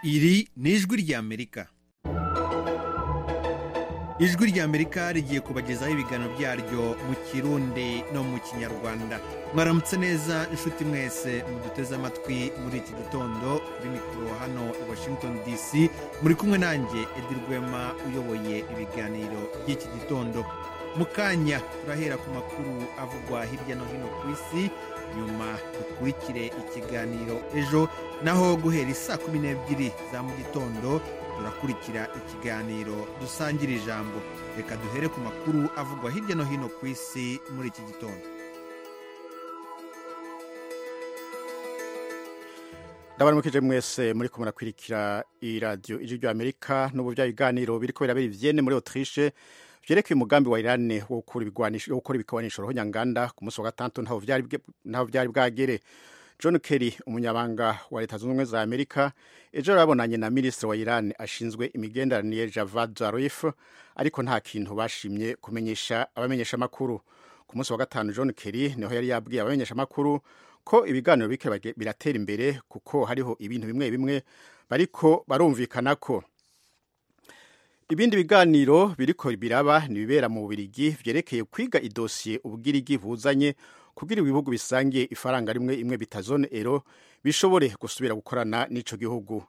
iri ni ijwi ry'amerika ijwi ry'amerika rigiye kubagezaho ibiganiro byaryo mu kirundi no mu kinyarwanda mwaramutse neza inshuti mwese muduteze amatwi muri iki gitondo kuri mikoro hano i washington dc muri kumwe nanjye edi rwema uyoboye ibiganiro by'iki gitondo mu kanya turahera ku makuru avugwa hirya no hino ku isi nyuma dukurikire ikiganiro ejo naho guhera isaa kumi n'ebyiri za mu gitondo turakurikira ikiganiro dusangira ijambo reka duhere ku makuru avugwa hirya no hino ku isi muri iki gitondo ndabaramukije mwese muri ko murakurikira iyi radiyo ijwi ry'amerika n'ubu bya biganiro biri kubera biri vyene muri otriche vyerekeye umugambi wa Iran wo gukora ibigwanisho wo gukora ibigwanisho roho nyanganda ku munsi wa gatandatu ntaho vyari ntaho vyari bwagere John Kerry umunyabanga wa leta zunze ubumwe za Amerika ejo yarabonanye na minisitiri wa Iran ashinzwe imigenderanire Javad Zarif ariko nta kintu bashimye kumenyesha abamenyesha amakuru ku munsi wa gatanu John Kerry niho yari yabwiye abamenyesha amakuru ko ibiganiro bike biratera imbere kuko hariho ibintu bimwe bimwe bariko barumvikana ko ibindi biganiro biriko biraba ni bibera mu Bubiligi vyerekeye kwiga idosiye ubwirigi buzanye kugira ibihugu bisangiye ifaranga rimwe imwe bita zone ero bishobore gusubira gukorana n'ico gihugu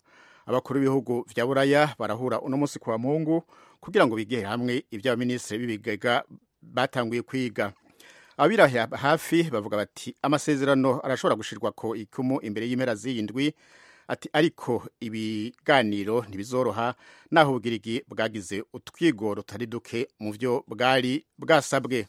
abakuru b'ibihugu vya buraya barahura uno munsi kwa muhungu kugira ngo bigire hamwe ibyo abaminisitiri b'ibigega batanguye kwiga abira hafi bavuga bati amasezerano arashobora gushirwa ko ikumu imbere y'impera z'iyindwi ati ariko ibiganiro ntibizoroha naho ubwirigi bwagize utwigoro tutari duke mu vyo bwari bwasabwe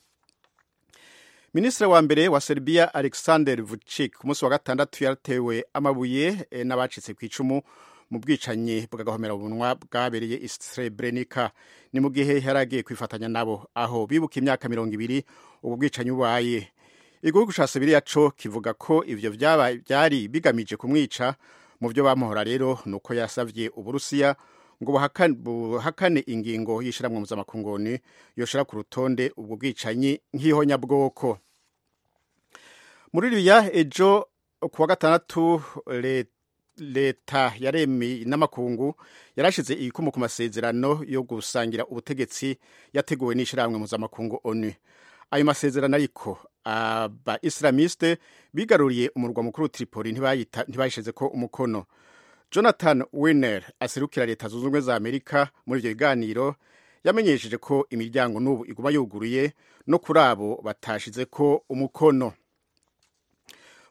minisitiri wa mbere wa serbia alexander vucic ku munsi wa gatandatu yaratewe amabuye n'abacitse ku icumu mu bwicanyi bw'agahomerabunwa bwabereye isrebrenika ni mu gihe yari agiye kwifatanya nabo aho bibuka imyaka mirongo ibiri ubu bwicanyi bubaye igihugu ca sibiriya co kivuga ko ivyo vyari bigamije kumwica mu vyo bamuhora rero ni uko yasavye uburusiya ngo buhakane ingingo y'ishyirahamwe mpuzamahanga yoshira ku rutonde ubwo bwicanyi nk'ihonyabwoko muri ribiya ejo ku wa gatandatu leta yaremi n'amakungu yarashize ibikomo ku masezerano yo gusangira ubutegetsi yateguwe n'ishyirahamwe mpuzamahanga onu ayo masezerano ariko aba isilamiste bigaruriye umurwa mukuru Tripoli ntibayishyize ko umukono jonathan winer aserukira leta zunze ubumwe za amerika muri ibyo biganiro yamenyesheje ko imiryango n'ubu iguma yuguruye no kuri abo batashize ko umukono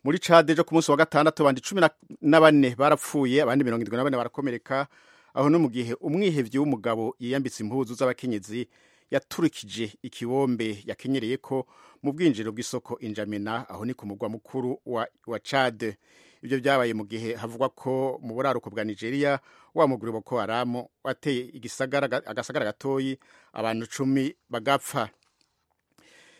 muri cade ejo ku munsi wa gatandatu abandi cumi na bane barapfuye abandi mirongo irindwi na bane barakomereka aho no mu gihe umwihevyi w'umugabo yiyambitse impuzu z'abakenyezi yaturikije ikibombe yakenyereye ko mu bwinjiriro bw'isoko injamena aho ni ku mugwa mukuru wa, wa cade ibyo byabaye mu gihe havugwa ko mu buraruko bwa nigeria wa muguri boko haramu wateye agasagara gatoyi abantu cumi bagapfa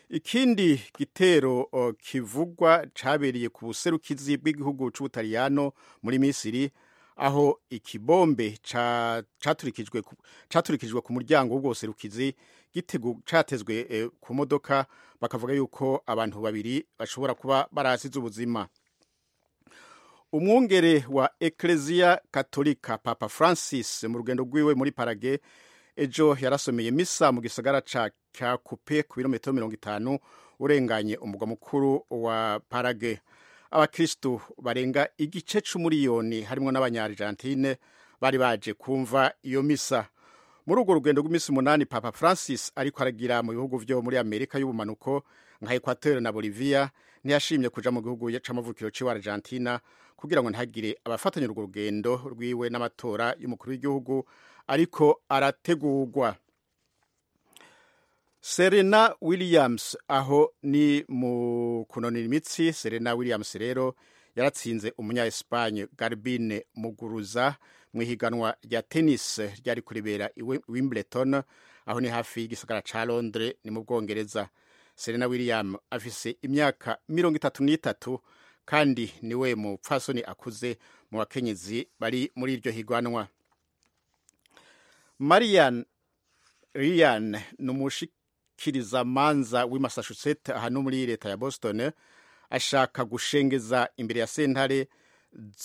ikindi gitero kivugwa cabereye ku buserukizi bw'igihugu c'ubutaliyano muri misiri aho ikibombe caturikijwe caturikijwe ku muryango w'ubwo buserukizi catezwe ku modoka bakavuga yuko abantu babiri bashobora kuba barahasize ubuzima umwungere wa ekereziya katolika papa francis mu rugendo rwiwe muri parage ejo yarasomeye misa mu gisagara cya kupe ku birometero mirongo itanu urenganye umugwa mukuru wa parage abakirisitu barenga igice c'umuriyoni harimo n'abanyarijantine bari baje kumva iyo misa muri urwo rugendo rw'iminsi umunani papa francis ariko aragira mu bihugu vyo muri amerika y'ubumanuko nka ekwateri na bolivia ntiyashimye kuja mu gihugu c'amavukiro c'iwe argentina kugira ngo ntihagire abafatanya urwo rugendo rwiwe n'amatora y'umukuru w'igihugu ariko arategurwa serena williams aho ni mu kunonera imitsi serena williams rero yaratsinze umunya espagne garbine muguruza mu ihiganwa rya tennis ryari kuribera i wimbleton aho ni hafi y'igisagara ca londres ni mu bwongereza serena william afise imyaka mirongo itatu n'itatu kandi niwe mupfasoni akuze mu bakenyezi bari muri iryo higanwa marian rian ni umushikirizamanza w'i massachusetts aha no muri leta ya boston ashaka gushengeza imbere ya sentare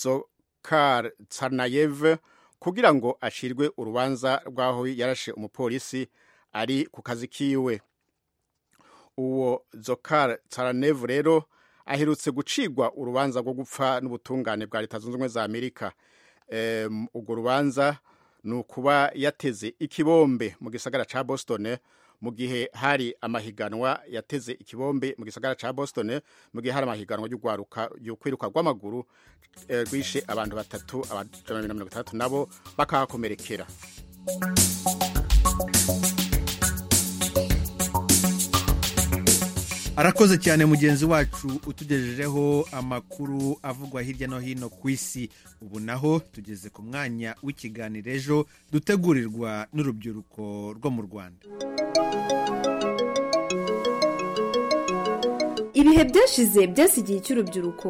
zokar tsarnayeve kugira ngo ashirwe urubanza rw'aho yarashe umupolisi ari ku kazi kiwe uwo zokar taranevu rero aherutse gucirwa urubanza rwo gupfa n'ubutungane bwa leta zunze ubumwe za amerika urwo rubanza ni ukuba yateze ikibombe mu gisagara cya boston mu gihe hari amahiganwa yateze ikibombe mu gisagara cya boston mu gihe hari amahiganwa yo kwiruka rw'amaguru rwishe abantu batatu abajana na mirongo itandatu nabo bakahakomerekera arakoze cyane mugenzi wacu utugejejeho amakuru avugwa hirya no hino ku isi ubu naho tugeze ku mwanya w'ikiganiro ejo dutegurirwa n'urubyiruko rwo mu rwanda ibihe byashize byasi igihe cy'urubyiruko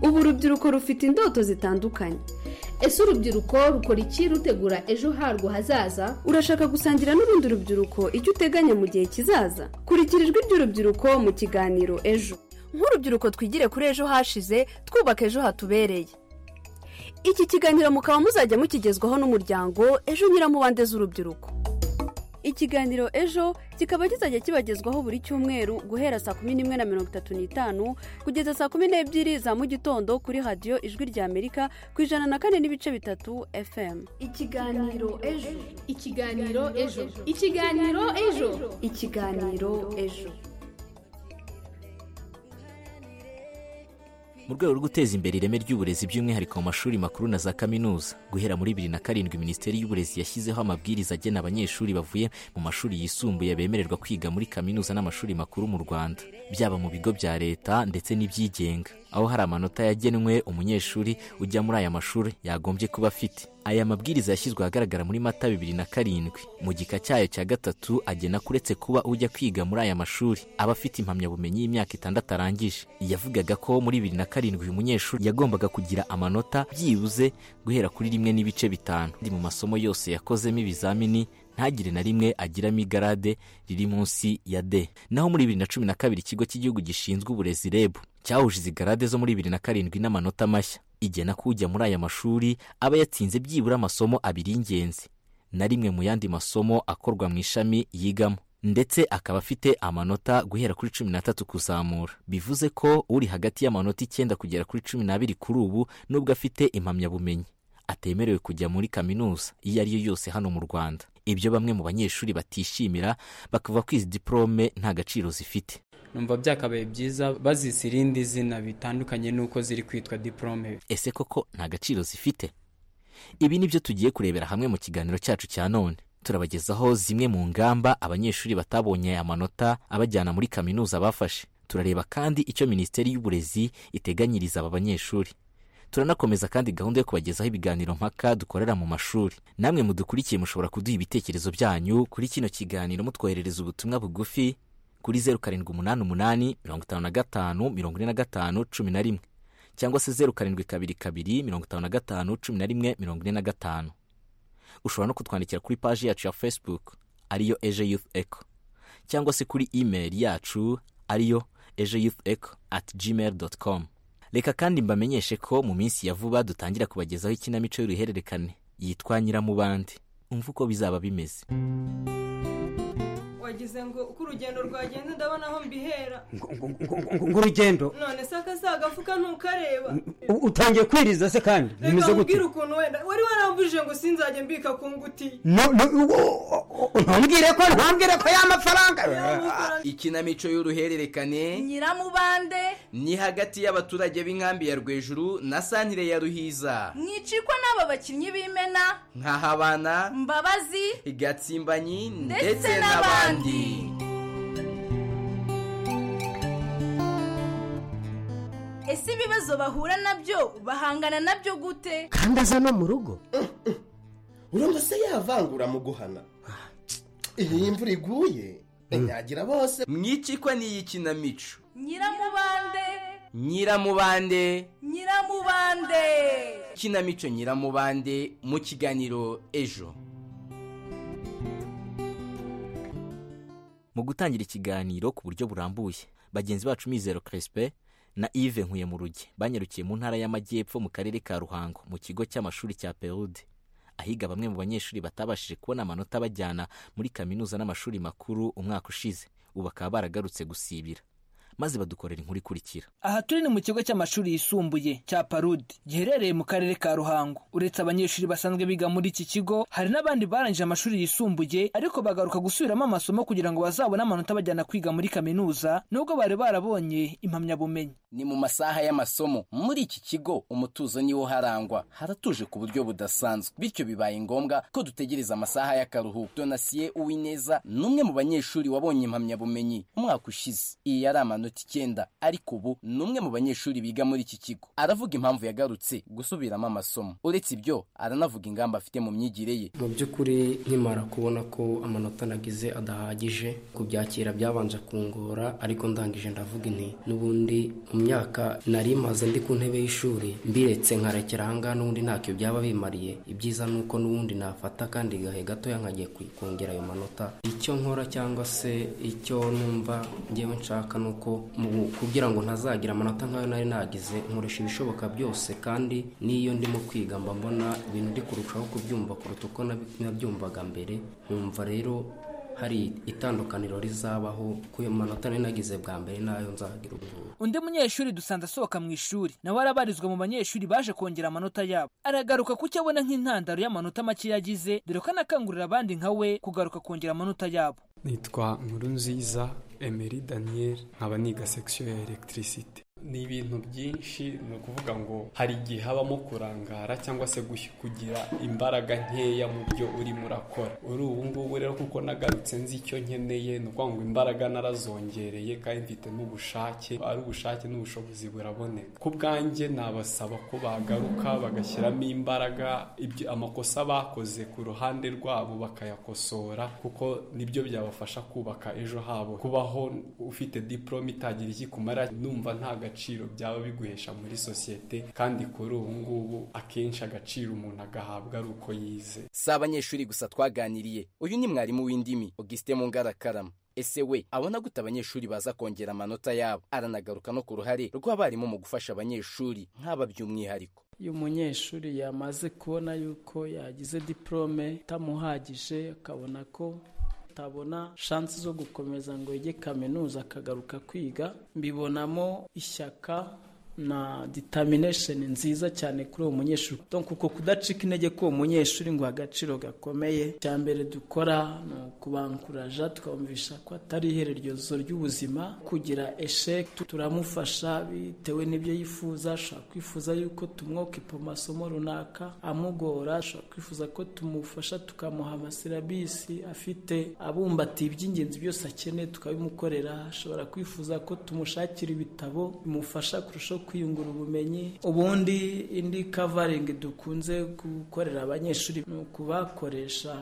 ubu urubyiruko rufite indoto zitandukanye ese urubyiruko rukora iki rutegura ejo harwo hazaza urashaka gusangira n'urundi rubyiruko icyo uteganya mu gihe kizaza kurikira ijwi ry'urubyiruko mu kiganiro ejo nk'urubyiruko twigire kuri ejo hashize twubaka ejo hatubereye iki kiganiro mukaba muzajya mukigezwaho n'umuryango ejo nyiramubande z'urubyiruko ikiganiro ejo kikaba kizajya kibagezwaho buri cyumweru guhera saa kumi n'imwe na mirongo itatu n'itanu kugeza saa kumi n'ebyiri za mu gitondo kuri radiyo ijwi rya amerika ku ijana na kane n'ibice bitatu fm ikiganiro ejo ikiganiro ejo ikiganiro ejo ikiganiro ejo mu rwego rwo guteza imbere ireme ry'uburezi by'umwihariko mu mashuri makuru na za kaminuza guhera muri bibiri na karindwi minisiteri y'uburezi yashyizeho amabwiriza agena abanyeshuri bavuye mu mashuri yisumbuye bemererwa kwiga muri kaminuza n'amashuri makuru mu rwanda byaba mu bigo bya leta ndetse n'ibyigenga aho hari amanota yagenwe umunyeshuri ujya muri aya mashuri yagombye kuba afite aya mabwiriza yashyizwe ahagaragara muri mata bibiri na karindwi mu gika cyayo cya gatatu agena kuretse kuba ujya kwiga muri aya mashuri aba afite impamyabumenyi y'imyaka itandatu arangije yavugaga ko muri bibiri na karindwi uyu munyeshuri yagombaga kugira amanota byibuze guhera kuri rimwe n'ibice bitanu mu masomo yose yakozemo ibizamini ntagire na rimwe agiramo igarade riri munsi ya D naho muri bibiri na cumi na kabiri ikigo cy'igihugu gishinzwe uburezi REB cyahuje izi garade zo muri bibiri na karindwi n'amanota mashya igena ko ujya muri aya mashuri aba yatsinze byibura amasomo abiri y'ingenzi na rimwe mu yandi masomo akorwa mu ishami yigamo ndetse akaba afite amanota guhera kuri cumi n'atatu kuzamura bivuze ko uri hagati y'amanota icyenda kugera kuri cumi n'abiri kuri ubu nubwo afite impamyabumenyi atemerewe kujya muri kaminuza iyo ari yo yose hano mu rwanda ibyo bamwe mu banyeshuri batishimira bakavuga ko izi diporome nta gaciro zifite numva byakabaye byiza bazise irindi zina bitandukanye n'uko ziri kwitwa diporome ese koko nta gaciro zifite ibi ni byo tugiye kurebera hamwe mu kiganiro cyacu cya none turabagezaho zimwe mu ngamba abanyeshuri batabonye amanota abajyana muri kaminuza bafashe turareba kandi icyo minisiteri y'uburezi iteganyiriza aba banyeshuri turanakomeza kandi gahunda yo kubagezaho ibiganiro mpaka dukorera mu mashuri namwe mudukurikiye mushobora kuduha ibitekerezo byanyu kuri kino kiganiro mutwoherereza ubutumwa bugufi kuri zeru karindwi umunani umunani mirongo itanu na gatanu mirongo ine na gatanu cumi na rimwe cyangwa se zeru karindwi kabiri kabiri mirongo itanu na gatanu cumi na rimwe mirongo ine na gatanu ushobora no kutwandikira kuri paji yacu ya facebook ariyo ejo youth eco cyangwa se kuri imeri yacu ariyo ejo youth eco at gmail dot com reka kandi mbamenyeshe ko mu minsi ya vuba dutangira kubagezaho ikinamico y'uruhererekane yitwa nyiramubande umva uko bizaba bimeze wagize ngo uko urugendo rwagenda ndabona aho mbihera ngo urugendo none se akasaha agafuka ntukareba utangiye kwiriza se kandi bimeze gute reka ukuntu wenda wari warambujije ngo sinzajya mbika ku nguti ntubwire ko ntubwire ko ya mafaranga ikinamico y'uruhererekane nyiramubande ni hagati y'abaturage b'inkambi ya rwejuru na santire ya ruhiza mwicikwa n'aba bakinnyi b'imena nkahabana mbabazi igatsimbanyi ndetse n'abandi ese ibibazo bahura nabyo bahangana nabyo gute kandi aza no mu rugo urumva se yavangura mu guhana iyi imvura iguye inyagira bose mwicikwa n'iyi kinamico nyiramubande nyiramubande nyiramubande kinamico nyiramubande mu kiganiro ejo mu gutangira ikiganiro ku buryo burambuye bagenzi bacu mizero Crespe na Yves nkuye mu rugi banyarukiye mu ntara y'amajyepfo mu karere ka ruhango mu kigo cy'amashuri cya perude ahiga bamwe mu banyeshuri batabashije kubona amanota bajyana muri kaminuza n'amashuri makuru umwaka ushize ubu bakaba baragarutse gusibira maze badukorera inkuru ikurikira aha turi ni mu kigo cy'amashuri yisumbuye cya parudi giherereye mu karere ka ruhango uretse abanyeshuri basanzwe biga muri iki kigo hari n'abandi barangije amashuri yisumbuye ariko bagaruka gusubiramo amasomo kugira ngo bazabone amanota bajyana kwiga muri kaminuza nubwo bari barabonye impamyabumenyi ni mu masaha y'amasomo muri iki kigo umutuzo niwo harangwa haratuje ku buryo budasanzwe bityo bibaye ngombwa ko dutegereza amasaha y'akaruhuko donasiye uwineza ni umwe mu banyeshuri wabonye impamyabumenyi umwaka ushize iyi yari amanota icyenda ariko ubu ni umwe mu banyeshuri biga muri iki kigo aravuga impamvu yagarutse gusubiramo amasomo uretse ibyo aranavuga ingamba afite mu myigire ye mu by'ukuri nkimara kubona ko amanota nagize adahagije kubyakira byabanje kungora ariko ndangije ndavuga inti n'ubundi mu myaka nari maze ndi ku ntebe y'ishuri mbiretse nkarekera ahangaha n'ubundi ntacyo byaba bimariye ibyiza ni uko n'ubundi nafata kandi gahe gatoya nkagiye kongera ayo manota icyo nkora cyangwa se icyo numva ngewe nshaka ni uko mu- kugira ngo ntazagira amanota nk'ayo nari nagize nkoresha ibishoboka byose kandi n'iyo ndimo kwiga mba mbona ibintu ndi kurushaho kubyumva kuruta uko nabi- nabyumvaga mbere nkumva rero hari itandukaniro rizabaho ku manota nari nagize bwa mbere n'ayo nzagira ubu ngubu undi munyeshuri dusanze asohoka mu ishuri nawe arabarizwa mu banyeshuri baje kongera amanota yabo aragaruka ku cyo abona nk'intandaro y'amanota make yagize dore ko anakangurira abandi nka we kugaruka kongera amanota yabo nitwa nkuru nziza emeri daniel nkaba niga sekisiyo ya elegitirisite ni ibintu byinshi ni ukuvuga ngo hari igihe habamo kurangara cyangwa se gush- kugira imbaraga nkeya mu byo urimo urakora uri ubu ngubu rero kuko nagarutse nzi icyo nkeneye ni ukuvuga ngo imbaraga narazongereye kandi mfite n'ubushake ari ubushake n'ubushobozi buraboneka ku bwanjye nabasaba ko bagaruka bagashyiramo imbaraga ibyo amakosa bakoze ku ruhande rwabo bakayakosora kuko nibyo byabafasha kubaka ejo habo kubaho ufite diporome itagira ikikumara numva nta gaciro byaba biguhesha muri sosiyete kandi kuri ubu ngubu akenshi agaciro umuntu agahabwa ari uko yize si abanyeshuri gusa twaganiriye uyu ni mwarimu w'indimi augustin mungarakarama ese we abona gute abanyeshuri baza kongera amanota yabo aranagaruka no ku ruhare rw'abarimu mu gufasha abanyeshuri nk'aba by'umwihariko iyo umunyeshuri yamaze kubona yuko yagize diporome itamuhagije akabona ko atabona shansi zo gukomeza ngo yige kaminuza akagaruka kwiga mbibonamo ishyaka na determination nziza cyane kuri uwo munyeshuri donc uko kudacika intege k'uwo munyeshuri ngo agaciro gakomeye cya mbere dukora ni ukubankuraja tukabumvisha ko atari ihererezo ry'ubuzima kugira esheke tu- turamufasha bitewe n'ibyo yifuza ashobora kwifuza yuko tumwokipa amasomo runaka amugora ashobora kwifuza ko tumufasha tukamuha amaserabisi afite abumbatiye iby'ingenzi byose akeneye tukabimukorera ashobora kwifuza ko tumushakira ibitabo bimufasha kurushaho kwiyungura ubumenyi ubundi indi kavaringi dukunze gukorera abanyeshuri ni ukubakoresha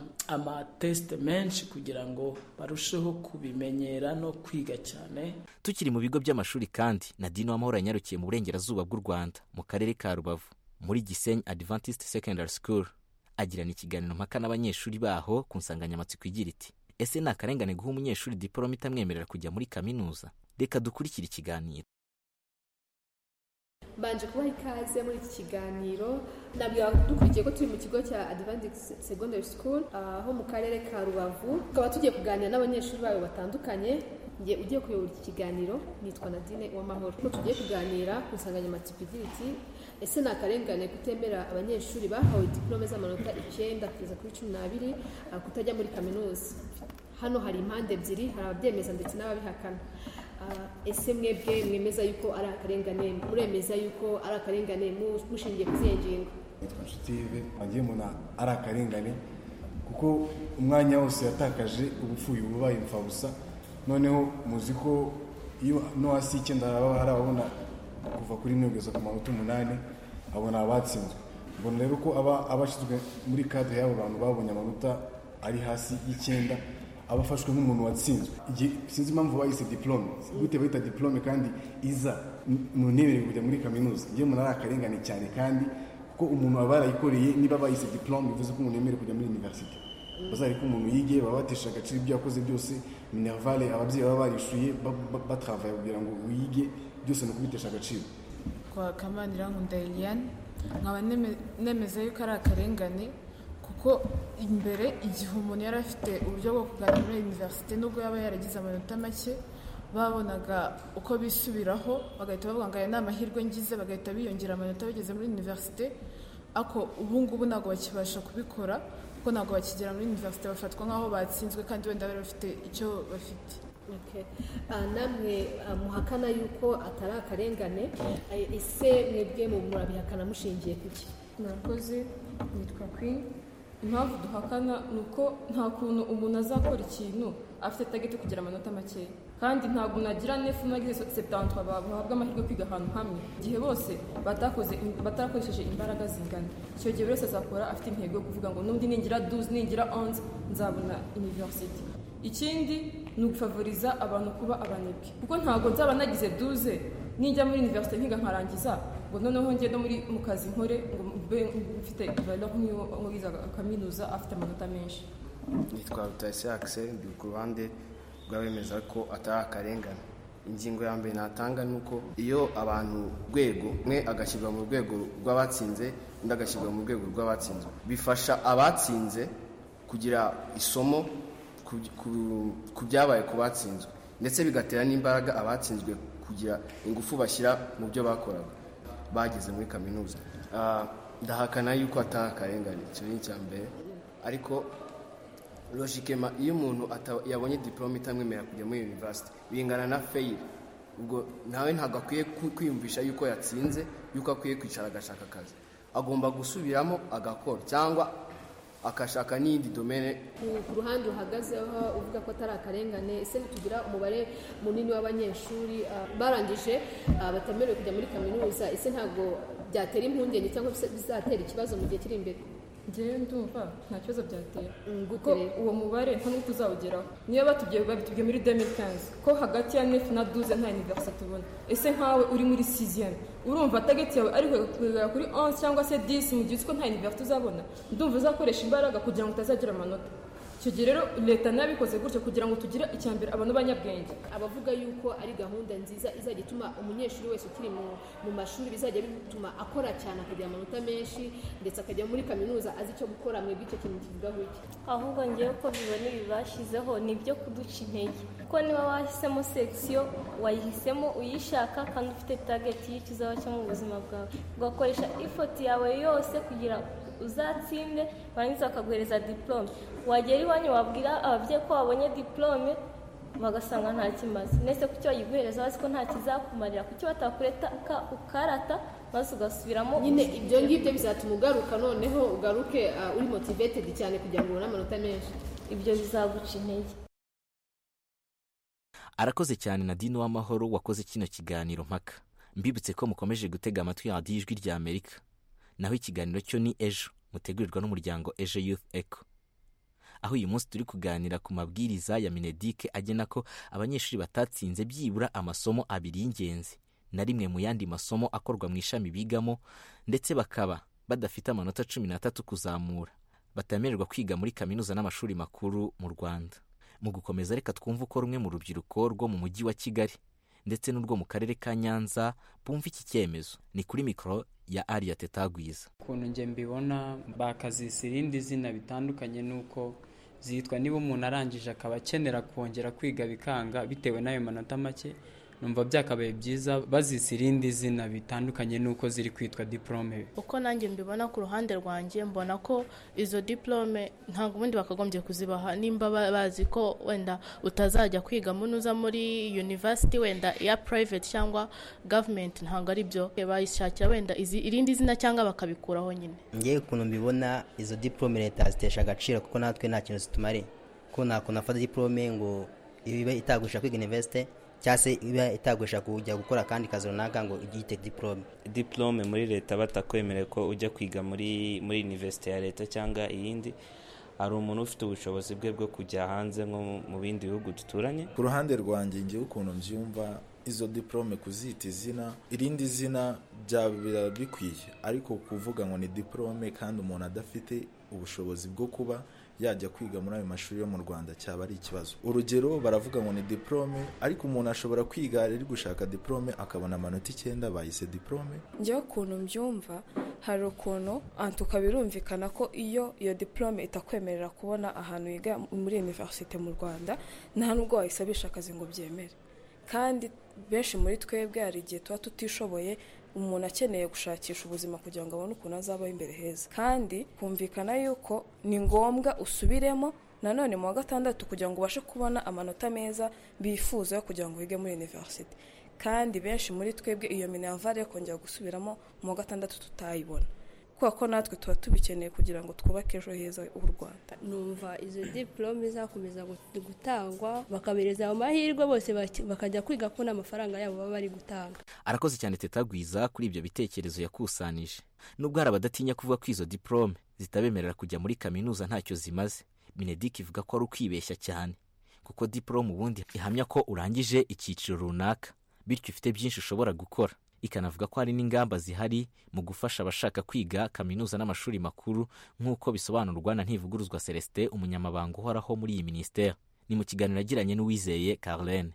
amatesite menshi kugira ngo barusheho kubimenyera no kwiga cyane tukiri mu bigo by'amashuri kandi nadine w'amahoro yanyarukiye mu burengerazuba bw'u rwanda mu karere ka rubavu muri gisenyi adventist secondary school agirana ikiganiro mpaka n'abanyeshuri baho ku nsanganyamatsiko igira iti ese ni akarengane guha umunyeshuri diporome itamwemerera kujya muri kaminuza reka dukurikire ikiganiro mbanje kubaha ikaze muri iki kiganiro nabwira dukurikiye ko turi mu kigo cya adventist secondary school ah, ho mu karere ka rubavu tukaba tugiye kuganira n'abanyeshuri bayo batandukanye ngiye ugiye kuyobora iki kiganiro nitwa nadine w'amahoro Ko tugiye kuganira ku nsanganyamatsiko igira iti ese ni akarengane kutemera abanyeshuri bahawe diporome z'amanota icyenda kugeza kuri cumi n'abiri ah, kutajya muri kaminuza hano hari impande ebyiri hari ababyemeza ndetse n'ababihakana Ah, ese mwebwe mwemeza yuko ari akarengane muremeza yuko ari akarengane mu- mushingiye ku zihe ngingo nitwa nshutive wagiye mbona ari akarengane kuko umwanya wose yatakaje ubupfuye uba ubaye imfabusa noneho muzi ko iyo no hasi y'icyenda haba hari ababona kuva kuri rimwe kugeza ku manota umunani abona abatsinzwe mbona rero ko aba abashyizwe muri kadire y'abo bantu babonye amanota ari hasi y'icyenda aba afashwe nk'umuntu watsinzwe Igihe- sinzi impamvu bayise diplome gute bayita diplome kandi iza ntunebere kujya muri kaminuza iyo umuntu ari akarengane cyane kandi ko umuntu aba yarayikoreye niba bayise diplome bivuze ko umuntu yemerewe kujya muri universite bazari ko umuntu yigiye baba batesha agaciro ibyo yakoze byose minervale ababyeyi baba barishuye ba- ba- batravaye kugira ngo wige byose ni ukubitesha agaciro kwa kamani irankunda eliane nkaba neme- nemeza yuko ari akarengane kuko imbere igihe umuntu yari afite uburyo bwo kugana muri univerisite nubwo yaba yaragize amanota make babonaga uko bisubiraho bagahita bavuga ngo aya ni amahirwe ngize bagahita biyongera amanota bageze muri univerisite ariko ubu ngubu ntabwo bakibasha kubikora kuko ntabwo bakigera muri univerisite bafatwa nk'aho batsinzwe kandi wenda bari bafite icyo bafite Okay. Ah, namwe ah, muhakana yuko atari akarengane Ah, ese mwebwe mu- murabihakana mushingiye kuki murakoze nitwa kwi impamvu duhakana ni uko nta kuntu umuntu azakora ikintu afite tageti kugira amanota makeya kandi ntabwo unagira nefu nagize septantwa bahabwa amahirwe yo kwiga ahantu hamwe igihe bose batakoze batarakoresheje imbaraga zingana icyo gihe buri wese azakora afite intego yo kuvuga ngo n'undi ningira duze ningira onze nzabona university ikindi ni ugufavoriza abantu kuba abanebwe kuko ntabwo nzaba nagize duze nijya muri universite nkiga nkarangiza ngo noneho njye no muri mu kazi nkore ngo mbe mfite ibara nk'uwiza kaminuza afite amanota menshi nitwa rutayisi akise ndi ku ruhande rw'abemeza ko atari akarengane ingingo ya mbere natanga ni uko iyo abantu rwego umwe agashyirwa mu rwego rw'abatsinze undi agashyirwa mu rwego rw'abatsinzwe bifasha abatsinze kugira isomo ku- ku- ku byabaye ku batsinzwe ndetse bigatera n'imbaraga abatsinzwe kugira ingufu bashyira mu byo bakoraga bageze muri kaminuza Ah, ndahakana yuko atari akarengane icyo ni icya mbere ariko logikema iyo umuntu ata- yabonye diporome itamwemerera kujya muri univerisite bingana na feyiri ubwo nawe ntabwo akwiye ku- kwiyumvisha yuko yatsinze yuko akwiye kwicara agashaka akazi agomba gusubiramo agakora cyangwa agashaka n'iyindi domene Ku- ku ruhande uhagazeho uvuga ko atari akarengane ese ntitugira umubare munini w'abanyeshuri ah, barangije ah, batemerewe kujya muri kaminuza ese ntabwo byatera impungenge cyangwa biza- bizatera ikibazo mu gihe kiri imbere njyewe ndumva nta kibazo byatera kuko gute rero? uwo mubare nta n'uko uzawugeraho niyo batubwiye babitubwiye muri 2015 ko hagati ya nefu na duze nta univerisite tubona ese nkawe uri muri siziyeni urumva tageti yawe ari kugera kuri 11 cyangwa se 10 mu gihe uzi ko nta univerisite uzabona ndumva uzakoresha imbaraga kugira ngo utazagira amanota icyo gihe rero leta nabikoze gutyo kugira ngo tugire icya mbere abantu b'abanyabwenge abavuga yuko ari gahunda nziza izajya ituma umunyeshuri wese ukiri mu, mu mashuri bizajya bituma akora cyane akagira amanota menshi ndetse akajya muri kaminuza azi icyo gukora mwebwe icyo kintu kivugaho iki ahubwo ngewe ko bibona ibi bashyizeho ni ibyo kuduca intege kuko niba wahisemo sekisiyo wayihisemo uyishaka kandi ufite tageti y'icyo uzaba cyo mu buzima bwawe ugakoresha ifoti yawe yose kugira uzatsinde barangiza bakaguhereza diporome wagera iwanyu wabwira ababyeyi ko wabonye diporome bagasanga nta kimaze ndetse kuki bayiguhereza bazi ko nta kizakumarira kuki batakureta ka- ukarata maze ugasubiramo nyine ubundi ibyo ngibyo bizatuma ugaruka noneho ugaruke ah, uri motivated cyane kugira ngo ubone amanota menshi ibyo bizaguca intege arakoze cyane nadine w'amahoro wakoze kino kiganiro mpaka mbibutse ko mukomeje gutega amatwi radiyo ijwi rya amerika naho ikiganiro cyo ni ejo mutegurirwa n'umuryango ejo youth eco aho uyu munsi turi kuganira ku mabwiriza ya minedike agena ko abanyeshuri batatsinze byibura amasomo abiri y'ingenzi na rimwe mu yandi masomo akorwa mu ishami bigamo ndetse bakaba badafite amanota cumi n'atatu kuzamura batemererwa kwiga muri kaminuza n'amashuri makuru mu rwanda mu gukomeza reka twumve uko rumwe mu rubyiruko rwo mu mujyi wa kigali ndetse n'urwo mu karere ka nyanza bumva iki cyemezo ni kuri mikoro ya ariya tetagwiza ukuntu njye mbibona bakazisa irindi zina bitandukanye n'uko zitwa niba umuntu arangije akaba akenera kongera kwiga bikanga bitewe n'ayo manota make numva byakabaye byiza bazisa irindi zina bitandukanye n'uko ziri kwitwa diporome uko nanjye mbibona ku ruhande rwanjye mbona ko izo diplome ntabwo ubundi bakagombye kuzibaha nimba ba- bazi ko wenda utazajya kwiga munuza muri university wenda iya private cyangwa government ntabwo ari byo bayishakira wenda izi, irindi zina cyangwa bakabikuraho nyine ngewe ukuntu mbibona izo diporome leta zitesha agaciro kuko natwe nta kintu zitumariye kuko nta kuntu afata diporome ngo ibe itagurisha kwiga universite cyangwa se ibe itagurisha kujya gukora akandi kazi runaka ngo ugite diporome diplome muri leta batakwemereye ko ujya kwiga muri muri universite ya leta cyangwa iyindi hari umuntu ufite ubushobozi bwe bwo kujya hanze nko mu- mu bindi bihugu duturanye ku ruhande rwanjye ngewe ukuntu mbyumva izo diporome kuzita izina irindi zina byaba biraba bikwiye ariko kuvuga ngo ni diporome kandi umuntu adafite ubushobozi bwo kuba yajya kwiga muri ayo mashuri yo mu rwanda cyaba ari ikibazo urugero baravuga ngo ni diplome ariko umuntu ashobora kwiga ari gushaka diplome akabona amanota icyenda bayise diplome njyewe ukuntu mbyumva hari ukuntu antuka birumvikana ko iyo iyo diplome itakwemerera kubona ahantu yiga muri univerisite mu rwanda nta nubwo wayisabisha akazi ngo byemere kandi benshi muri twebwe hari igihe tuba tutishoboye umuntu akeneye gushakisha ubuzima kugira ngo abone ukuntu azabaho imbere heza kandi kumvikana yuko ni ngombwa usubiremo nanone mu wa gatandatu kugira ngo ubashe kubona amanota meza bifuza yo kugira ngo wige muri univerisite kandi benshi muri twebwe iyo minervare yo kongera gusubiramo mu wa gatandatu tutayibona kubera ko natwe tuba tubikeneye kugira ngo twubake ejo heza h'u rwanda numva izo diporome zakomeza gutangwa bakabereza ayo mahirwe bose bakajya kwiga kubona amafaranga yabo baba bari gutanga arakoze cyane tetagwiza kuri ibyo bitekerezo yakusanije nubwo hari abadatinya kuvuga ko izo diporome zitabemerera kujya muri kaminuza ntacyo zimaze benedic ivuga ko ari ukwibeshya cyane kuko diporome ubundi ihamya ko urangije icyiciro runaka bityo ufite byinshi ushobora gukora ikanavuga ko hari n'ingamba zihari mu gufasha abashaka kwiga kaminuza n'amashuri makuru nk'uko bisobanurwa na ntivuguruzwa celestin umunyamabanga uhoraho muri iyi minisiteri ni mu kiganiro yagiranye n'uwizeye carlene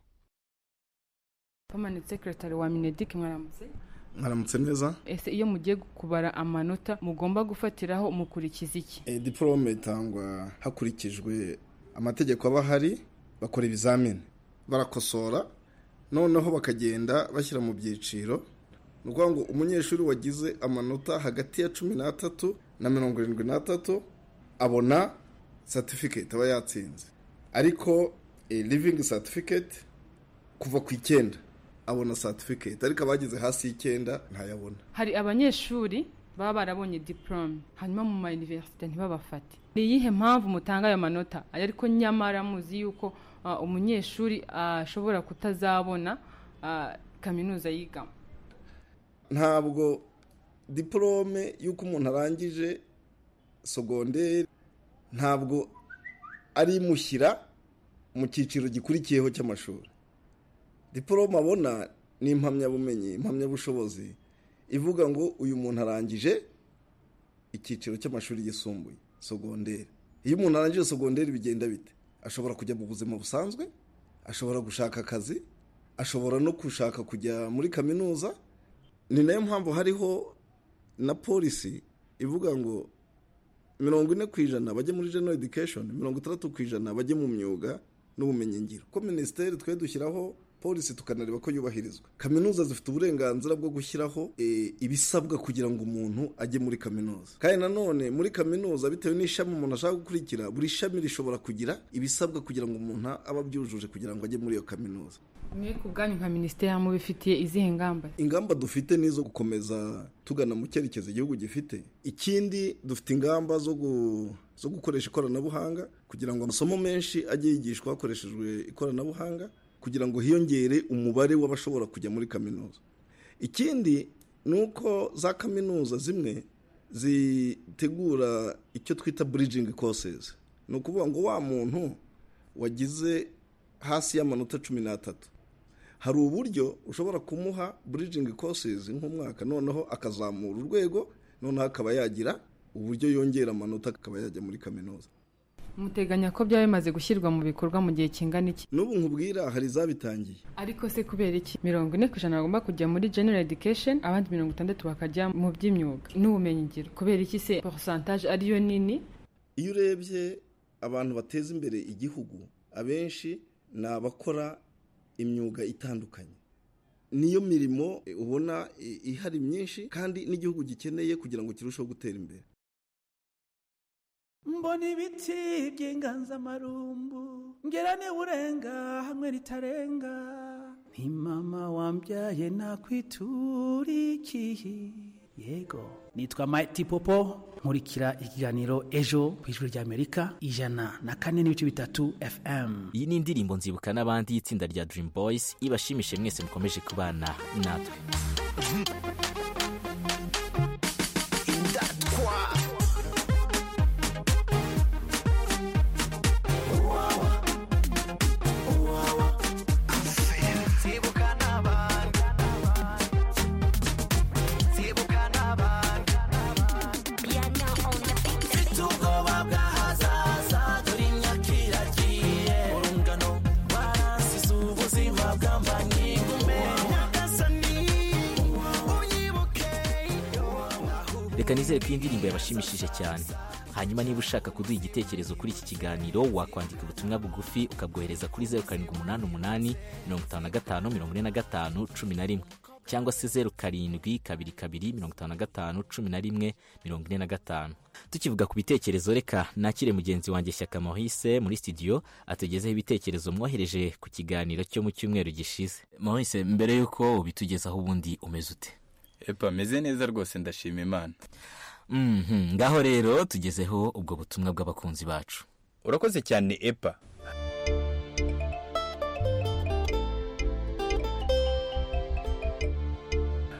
permanent secretary wa minedic mwaramutse mwaramutse neza ese iyo mugiye kubara amanota mugomba gufatiraho mukurikiza iki e, diporome itangwa hakurikijwe amategeko aba ahari bakora ibizamini barakosora noneho bakagenda bashyira mu byiciro ni ukuvuga ngo umunyeshuri wagize amanota hagati ya cumi n'atatu na mirongo irindwi n'atatu abona satifiketi aba yatsinze ariko livingi satifiketi kuva ku icyenda abona satifiketi ariko abagize hasi y'icyenda ntayabona hari abanyeshuri baba barabonye diporome hanyuma mu ma univerisite ntibabafate ni iyihe mpamvu mutanga ayo manota ariko nyamara muzi yuko umunyeshuri ashobora kutazabona kaminuza yigamo ntabwo diporome y'uko umuntu arangije sogonderi ntabwo ari imushyira mu cyiciro gikurikiyeho cy'amashuri diporome abona ni impamyabumenyi impamyabushobozi ivuga ngo uyu muntu arangije icyiciro cy'amashuri yisumbuye sogonderi iyo umuntu arangije sogonderi bigenda bite ashobora kujya mu buzima busanzwe ashobora gushaka akazi ashobora no gushaka kujya muri kaminuza ni nayo mpamvu hariho na polisi ivuga ngo mirongo ine ku ijana bajye muri general education mirongo itandatu ku ijana bajye mu myuga n'ubumenyingiro ko minisiteri twe dushyiraho polisi tukanareba ko yubahirizwa kaminuza zifite uburenganzira bwo gushyiraho ibisabwa kugira ngo umuntu ajye muri kaminuza kandi nanone muri kaminuza bitewe n'ishami umuntu ashaka gukurikira buri shami rishobora kugira ibisabwa kugira ngo umuntu abe abyujuje kugira ngo ajye muri iyo kaminuza mwe ku bwanyu nka minisiteri mubifitiye izihe ngamba ingamba dufite ni izo gukomeza tugana mu cyerekezo igihugu gifite ikindi dufite ingamba zo gu zo gukoresha ikoranabuhanga kugira ngo amasomo menshi ajye yigishwa hakoreshejwe ikoranabuhanga kugira ngo hiyongere umubare w'abashobora kujya muri kaminuza ikindi ni uko za kaminuza zimwe zitegura icyo twita burijingi kosezi ni ukuvuga ngo wa muntu wagize hasi y'amanota cumi n'atatu hari uburyo ushobora kumuha burijingi kosezi nk'umwaka noneho akazamura urwego noneho akaba yagira uburyo yongera amanota akaba yajya muri kaminuza muteganya ko byaba bimaze gushyirwa mu bikorwa mu gihe kingana iki n'ubu nkubwira hari izabitangiye ariko se kubera iki mirongo ine ku ijana bagomba kujya muri general education abandi mirongo itandatu bakajya mu by'imyuga n'ubumenyingiro kubera iki se porosantaje ariyo nini iyo urebye abantu bateza imbere igihugu abenshi ni abakora imyuga itandukanye niyo mirimo ubona ihari myinshi kandi n'igihugu gikeneye kugira ngo kirusheho gutera imbere mbona ibiti by'inganzamarumbu ngera urenga hamwe ritarenga ni mama wambyaye nakwitura ikihi yego nitwa mayiti popo nkurikira ikiganiro ejo ku ijuru ry'amerika ijana na kane n'ibice bitatu fm iyi ni indirimbo nzibuka n'abandi y'itsinda rya dirimu boyisi ibashimishe mwese mukomeje kubana natwe mfite ubwoba bw'ahazaza reka nizere ko iyi ndirimbo yabashimishije cyane hanyuma niba ushaka kuduha igitekerezo kuri iki kiganiro wakwandika ubutumwa bugufi ukabwohereza kuri zeru karindwi umunani umunani mirongo itanu na gatanu mirongo ine na gatanu cumi na rimwe cyangwa se zeru karindwi kabiri kabiri mirongo itanu na gatanu cumi na rimwe mirongo ine na gatanu tukivuga ku bitekerezo reka nakire mugenzi wanjye shyaka mohise muri studio atugezeho ibitekerezo mwohereje ku kiganiro cyo mu cyumweru gishize mohise mbere y'uko ubitugezaho ubundi umeze ute epa meze neza rwose ndashima imana Mhm, ngaho rero tugezeho ubwo butumwa bw'abakunzi bacu urakoze cyane epa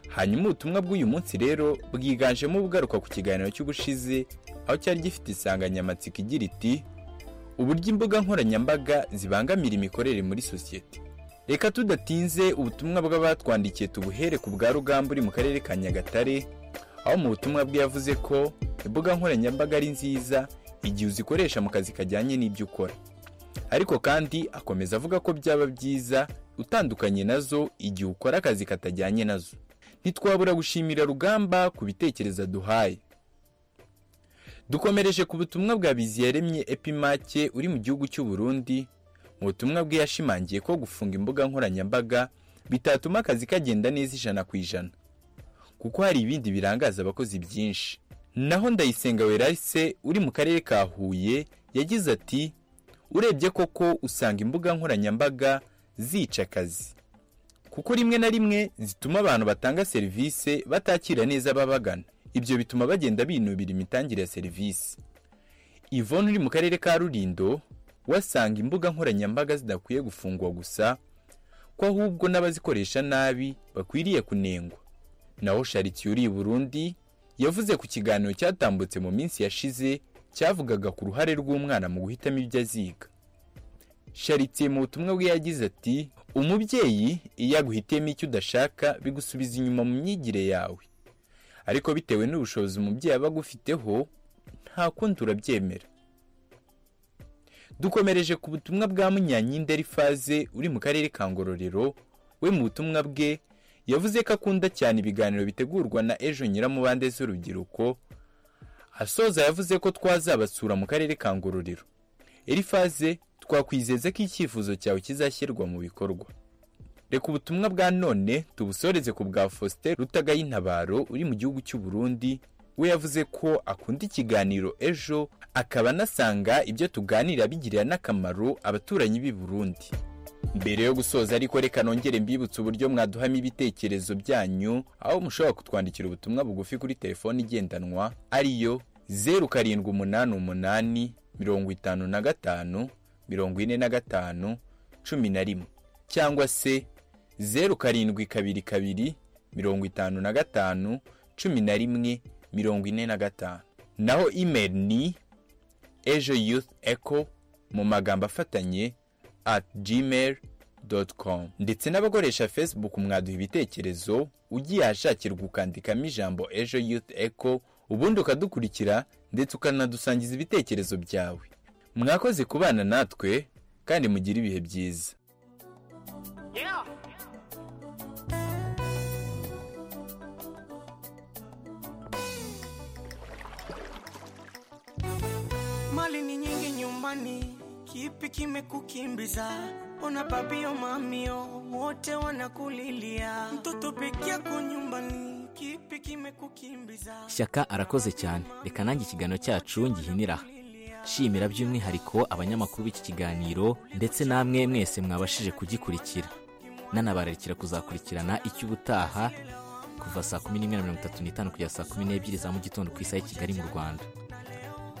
hanyuma ubutumwa bw'uyu munsi rero bwiganjemo ubugaruka ku kiganiro cy'ubushize aho cyari gifite insanganyamatsiko igira iti uburyo imbuga nkoranyambaga zibangamira imikorere muri sosiyete reka tudatinze ubutumwa bw'abatwandikiye tubuhere ku bwa rugamba uri mu karere ka nyagatare aho mu butumwa bwe yavuze ko imbuga nkoranyambaga ari nziza igihe uzikoresha mu kazi kajyanye n'ibyo ukora ariko kandi akomeza avuga ko byaba byiza utandukanye nazo igihe ukora akazi katajyanye nazo ntitwabura gushimira rugamba ku bitekerezo aduhaye dukomereje ku butumwa bwa biziyaremye epimake uri mu gihugu cy'u Burundi mu butumwa bwe yashimangiye ko gufunga imbuga nkoranyambaga bitatuma akazi kagenda neza ijana ku ijana kuko hari ibindi birangaza abakozi byinshi naho ndayisenga werase uri mu karere ka huye yagize ati urebye koko usanga imbuga nkoranyambaga zica akazi kuko rimwe na rimwe zituma abantu batanga serivisi batakira neza ababagana ibyo bituma bagenda binubira imitangire ya serivisi ivone uri mu karere ka rurindo wasanga imbuga nkoranyambaga zidakwiye gufungwa gusa ko ahubwo n'abazikoresha nabi bakwiriye kunengwa naho sharitiye uri i burundi yavuze ku kiganiro cyatambutse mu minsi yashize cyavugaga ku ruhare rw'umwana mu guhitamo ibyo aziga sharitiye mu butumwa bwe yagize ati umubyeyi iyo aguhitiyemo icyo udashaka bigusubiza inyuma mu myigire yawe ariko bitewe n'ubushobozi umubyeyi aba agufiteho nta kundi urabyemera dukomereje ku butumwa bwa munyanyinda faze uri mu karere ka ngororero we mu butumwa bwe yavuze ko akunda cyane ibiganiro bitegurwa na ejo nyiramubande z'urubyiruko asoza yavuze ko twazabasura mu karere ka ngororero faze twakwizeza ko icyifuzo cyawe kizashyirwa mu bikorwa reka ubutumwa bwa none tubusoreze ku bwa faustin rutagayintabaro uri mu gihugu cy'u Burundi we yavuze ko akunda ikiganiro ejo akaba anasanga ibyo tuganira bigirira n'akamaro abaturanyi b'i Burundi mbere yo gusoza ariko reka nongere mbibutse uburyo mwaduhamo ibitekerezo byanyu aho mushobora kutwandikira ubutumwa bugufi kuri telefone igendanwa ariyo zeru karindwi umunani umunani mirongo itanu na gatanu mirongo ine na gatanu cumi na rimwe cyangwa se zeru karindwi kabiri kabiri mirongo itanu na gatanu cumi na rimwe mirongo ine na gatanu naho imeri ni ejo yuth eco mu magambo afatanye at gmail doti komu ndetse n'abakoresha facebook mwaduha ibitekerezo ugiye ahashakirwa ukandikamo ijambo ejo yuth eco ubundi ukadukurikira ndetse ukanadusangiza ibitekerezo byawe mwakoze kubana natwe kandi mugire ibihe byiza Mali ni nyingi nyumbani, kipi kimekukimbiza? Ona babio mamio wote wanakulilia, mtoto peke yako nyumbani, kipi kimekukimbiza? shyaka arakoze cyane reka nanjye ikiganiro cyacu ngihinira aha shimira by'umwihariko abanyamakuru b'iki kiganiro ndetse namwe mwese mwabashije kugikurikira nanabararikira kuzakurikirana icy'ubutaha kuva saa kumi n'imwe na mirongo itatu n'itanu kugera saa kumi n'ebyiri za mu gitondo ku isaha y'i kigali mu rwanda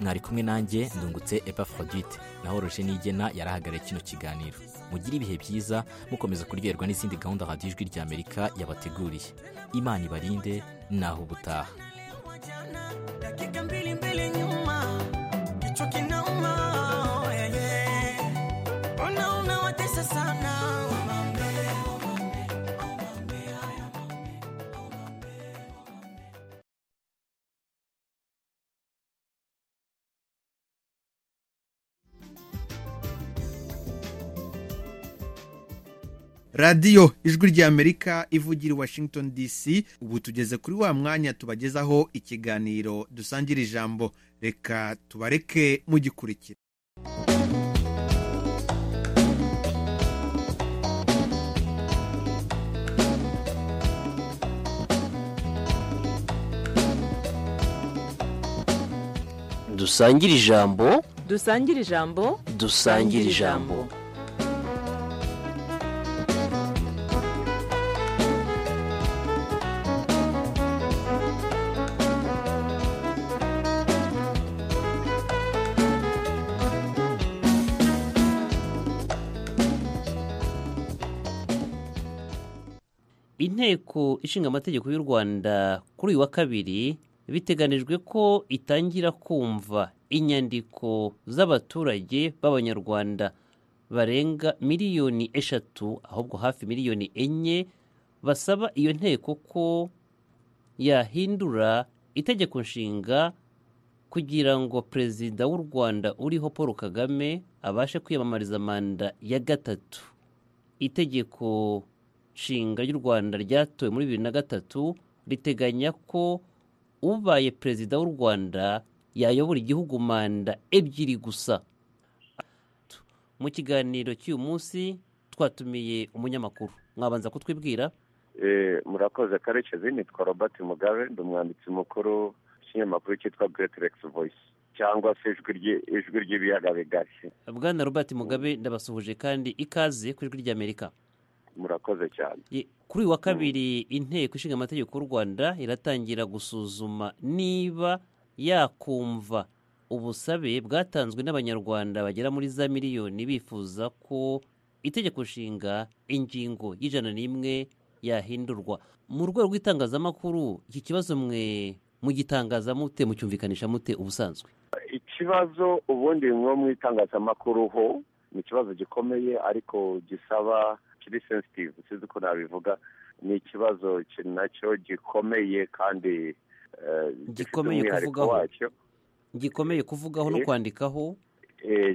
mwari kumwe nanjye ndungutse epafrodite naho roje nigena yarahagarariye kino kiganiro mugire ibihe byiza mukomeza kuryoherwa n'izindi gahunda radiyo ijwi rya amerika yabateguriye imana ibarinde naho ubutaha dakika mbili mbili nyuma kichwa kinauma yeah, yeah. unaona watesa sana umambe, umambe, umambe, haya. radiyo ijwi ry'amerika ivugira i washington dc ubu tugeze kuri wa mwanya tubagezaho ikiganiro dusangira ijambo reka tubareke mugikurikira dusangire ijambo dusangire ijambo dusangire ijambo inteko ishinga amategeko y'u rwanda kuri uyu wa kabiri biteganijwe ko itangira kumva inyandiko z'abaturage b'abanyarwanda barenga miliyoni eshatu ahubwo hafi miliyoni enye basaba iyo nteko ko yahindura itegeko nshinga kugira ngo perezida w'u rwanda uriho paul kagame abashe kwiyamamariza manda ya gatatu itegeko nshinga ry'u rwanda ryatowe muri bibiri na gatatu riteganya ko ubaye perezida w'u rwanda yayobora igihugu manda ebyiri gusa mu kiganiro cy'uyu munsi twatumiye umunyamakuru mwabanza kutwibwira murakoze karekezi nitwa robert mugabe ndi umwanditsi mukuru w'ikinyamakuru cyitwa greaterex voice cyangwa se ijwi ry'ibiyaga bigari bwana robert mugabe ndabasuhuje kandi ikaze ku ijwi ry'amerika murakoze cyane kuri uyu wa kabiri inteko ishinga amategeko y'u rwanda iratangira gusuzuma niba yakumva ubusabe bwatanzwe n'abanyarwanda bagera muri za miliyoni bifuza ko itegeko nshinga ingingo y'ijana n'imwe yahindurwa mu rwego rw'itangazamakuru iki kibazo mwe mugitangaza mute mucyumvikanisha mute ubusanzwe ikibazo ubundi mwo mu itangazamakuru ho ni ikibazo gikomeye ariko gisaba kiri sensitive sinzi uko nabivuga ni ikibazo nacyo gikomeye kandi gikomeye kuvugaho gikomeye kuvugaho no kwandikaho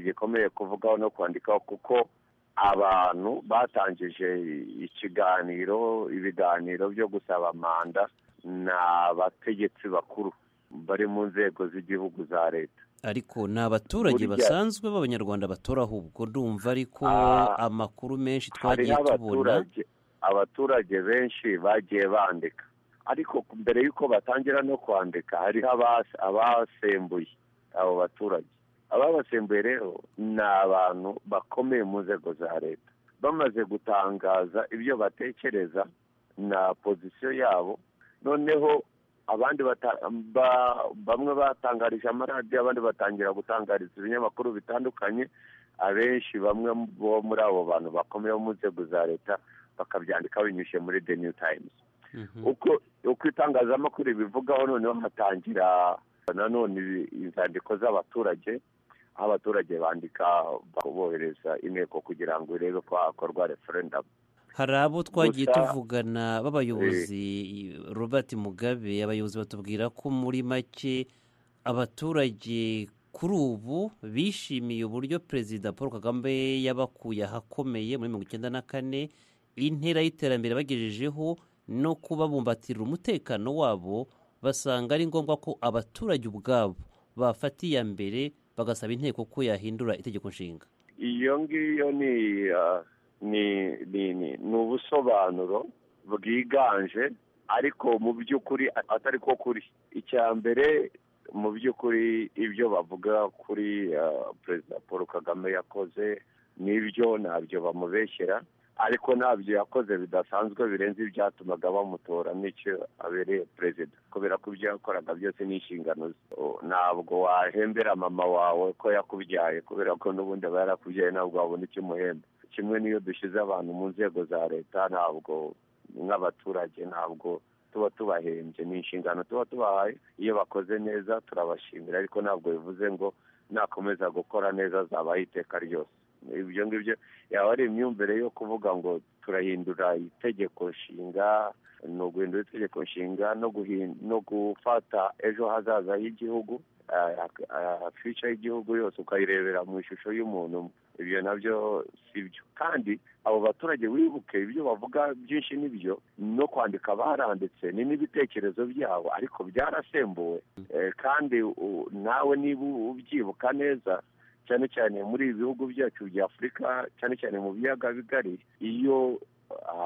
gikomeye kuvugaho no kwandikaho kuko abantu batangije ikiganiro ibiganiro byo gusaba manda ni abategetsi bakuru bari mu nzego z'igihugu za leta ariko ni abaturage basanzwe b'abanyarwanda batora ahubwo ndumva ariko amakuru menshi twagiye tubona abaturage benshi bagiye bandika ariko mbere y'uko batangira no kwandika hariho abasembuye abo baturage ababasembuye rero ni abantu bakomeye mu nzego za leta bamaze gutangaza ibyo batekereza na pozisiyo yabo noneho abandi bamwe batangarije amaradiyo abandi batangira gutangariza ibinyamakuru bitandukanye abenshi bamwe bo muri abo bantu bakomeye mu nzego za leta bakabyandika binyuze muri the new times uko itangazamakuru bivugaho noneho hatangira nanone inzandiko z'abaturage aho abaturage bandika bohereza inteko kugira ngo irebe ko hakorwa referendamu hari abo twagiye tuvugana b'abayobozi robert mugabe abayobozi batubwira ko muri make abaturage kuri ubu bishimiye uburyo perezida paul kagame yabakuye ahakomeye muri mirongo icyenda na kane intera y'iterambere bagejejeho no kubabumbatirira umutekano wabo basanga ari ngombwa ko abaturage ubwabo bafata iya mbere bagasaba inteko ko yahindura itegeko nshinga iyo ngiyo ni ni ni ni ni ubusobanuro bwiganje ariko mu by'ukuri atari ko kuri icya mbere mu by'ukuri ibyo bavuga kuri perezida paul kagame yakoze n'ibyo ntabyo bamubeshyera ariko ntabyo yakoze bidasanzwe birenze ibyatumaga bamutora n'icyo abereye perezida kubera ko ibyo yakoraga byose ni inshingano ze ntabwo wahembera mama wawe ko yakubyaye kubera ko n'ubundi aba yarakubyaye ntabwo wabona icyo umuhemba kimwe n'iyo dushyize abantu mu nzego za leta ntabwo nk'abaturage ntabwo tuba tubahembye ni inshingano tuba tubahaye iyo bakoze neza turabashimira ariko ntabwo bivuze ngo nakomeza gukora neza zabaho iteka ryose ibyo ngibyo yaba ari imyumvire yo kuvuga ngo turahindura itegeko nshinga ni uguhindura itegeko nshinga no gufata ejo hazaza h'igihugu fica y'igihugu yose ukayirebera mu ishusho y'umuntu ibyo nabyo si byo kandi abo baturage wibuke ibyo bavuga byinshi n'ibyo no kwandika baranditse ni n'ibitekerezo byabo ariko byarasembuwe Eh, kandi u- nawe niba ubyibuka neza cyane cyane muri ibi bihugu byacu bya afurika cyane cyane mu biyaga bigari iyo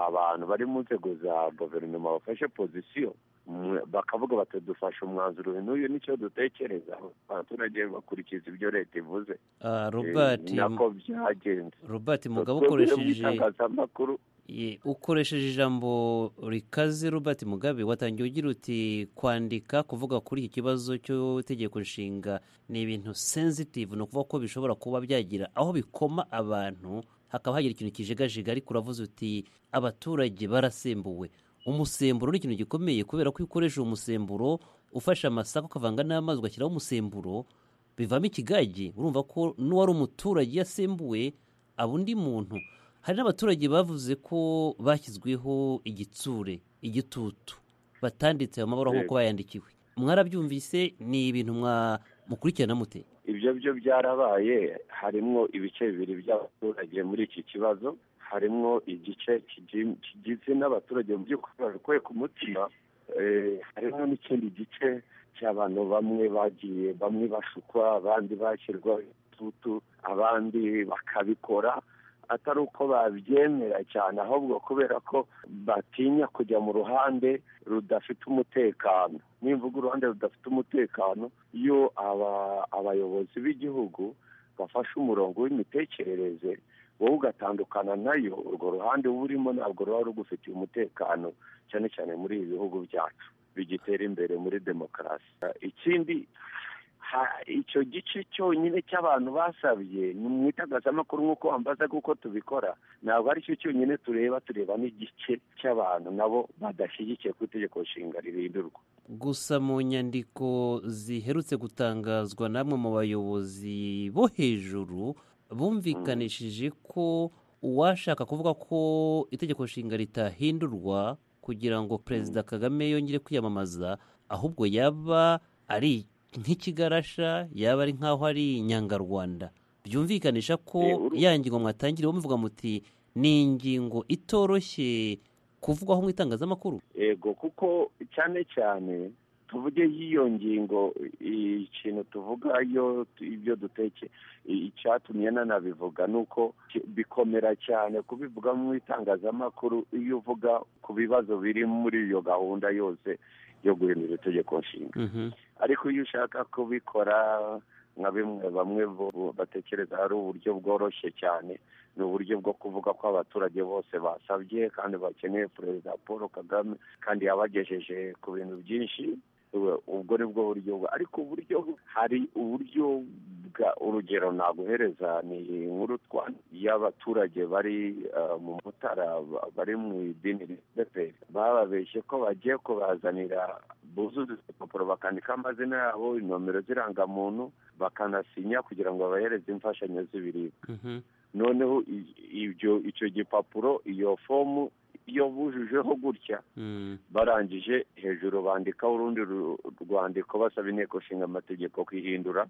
abantu bari mu nzego za guverinoma bafashe pozisiyo mwe- bakavuga bati dufashe umwanzuro uyu n'uyu nicyo dutekereza abaturage bakurikiza ibyo leta ivuze Ah, Eh, Robert, ni nako byagenze Robert Mugabe Twebwe no mu ukoresheje itangazamakuru Ye, ukoresheje ijambo rikaze Robert Mugabe watangiye ugira uti kwandika kuvuga kuri iki kibazo cy'itegeko nshinga ni ibintu sensitive ni ukuvuga ko bishobora kuba byagira aho bikoma abantu hakaba hagira ikintu kijigajiga ariko uravuze uti abaturage barasembuwe umusemburo ni ikintu gikomeye kubera ko iyo ukoresha uwo musemburo ufashe amasaka ukavanga n'amazi ugashyiraho umusemburo bivamo ikigage urumva ko n'uwari umuturage yasembuwe aba undi muntu hari n'abaturage bavuze ko bashyizweho igitsure igitutu batanditse ayo mabara Yego. kuko bayandikiwe mwarabyumvise ni ibintu mwa- mukurikirana mute ibyo byo byarabaye harimo ibice bibiri by'abaturage muri iki kibazo harimo igice kigi- kigizwe n'abaturage mu by'ukuri babikuye ku mutima eh, harimo n'ikindi gice cy'abantu bamwe bagiye bamwe bashukwa abandi bashyirwa igitutu abandi bakabikora atari uko babyemera cyane ahubwo kubera ko batinya kujya mu ruhande rudafite umutekano nimvuga uruhande rudafite umutekano iyo aba abayobozi b'igihugu bafashe umurongo w'imitekerereze wowe ugatandukana nayo urwo ruhande uba urimo ntabwo ruba rugufitiye umutekano cyane cyane muri ibi bihugu byacu bigitera imbere muri demokarasi ikindi ha- icyo gice cyonyine cy'abantu basabye ni mu itangazamakuru nk'uko wambaza kuko tubikora ntabwo ari cyo cyonyine tureba tureba n'igice cy'abantu nabo badashyigikiye ku itegeko nshinga rihindurwa gusa mu nyandiko ziherutse gutangazwa namwe mu bayobozi bo hejuru bumvikanishije ko uwashaka kuvuga ko itegeko nshinga ritahindurwa kugira ngo perezida kagame yongere kwiyamamaza ahubwo yaba ari nk'ikigarasha yaba ari nk'aho ari inyangarwanda byumvikanisha ko ya ngingo mwatangiriyeho muvuga muti ni ingingo itoroshye kuvugwaho mu itangazamakuru yego kuko cyane cyane tuvuge y'iyo ngingo i- ikintu tuvuga yo ibyo duteke i- icyatumye nanabivuga ni uko ki- bikomera cyane kubivuga mu itangazamakuru iyo uvuga ku bibazo biri muri iyo gahunda yose yo guhindura itegeko nshinga ariko iyo ushaka kubikora nka bimwe bamwe bo- batekereza ari uburyo bworoshye cyane ni uburyo bwo kuvuga ko abaturage bose basabye kandi bakeneye perezida paul kagame kandi yabagejeje ku bintu byinshi Ubu- ubwo ni bwo buryo bwa- ariko uburyo hari uburyo bwa urugero naguhereza ni inkuru twa- y'abaturage bari eh, mu mutara ba- bari mu idini rideperi bababeshye ko bagiye kubazanira buzuza impapuro bakandikaho amazina yabo inomero z'irangamuntu bakanasinya kugira ngo babahereze imfashanyo z'ibiribwa noneho i- ibyo icyo gipapuro iyo fomu iyo bujujeho gutya barangije hejuru bandikaho urundi ru- rwandiko basaba inteko ishinga amategeko kwihindura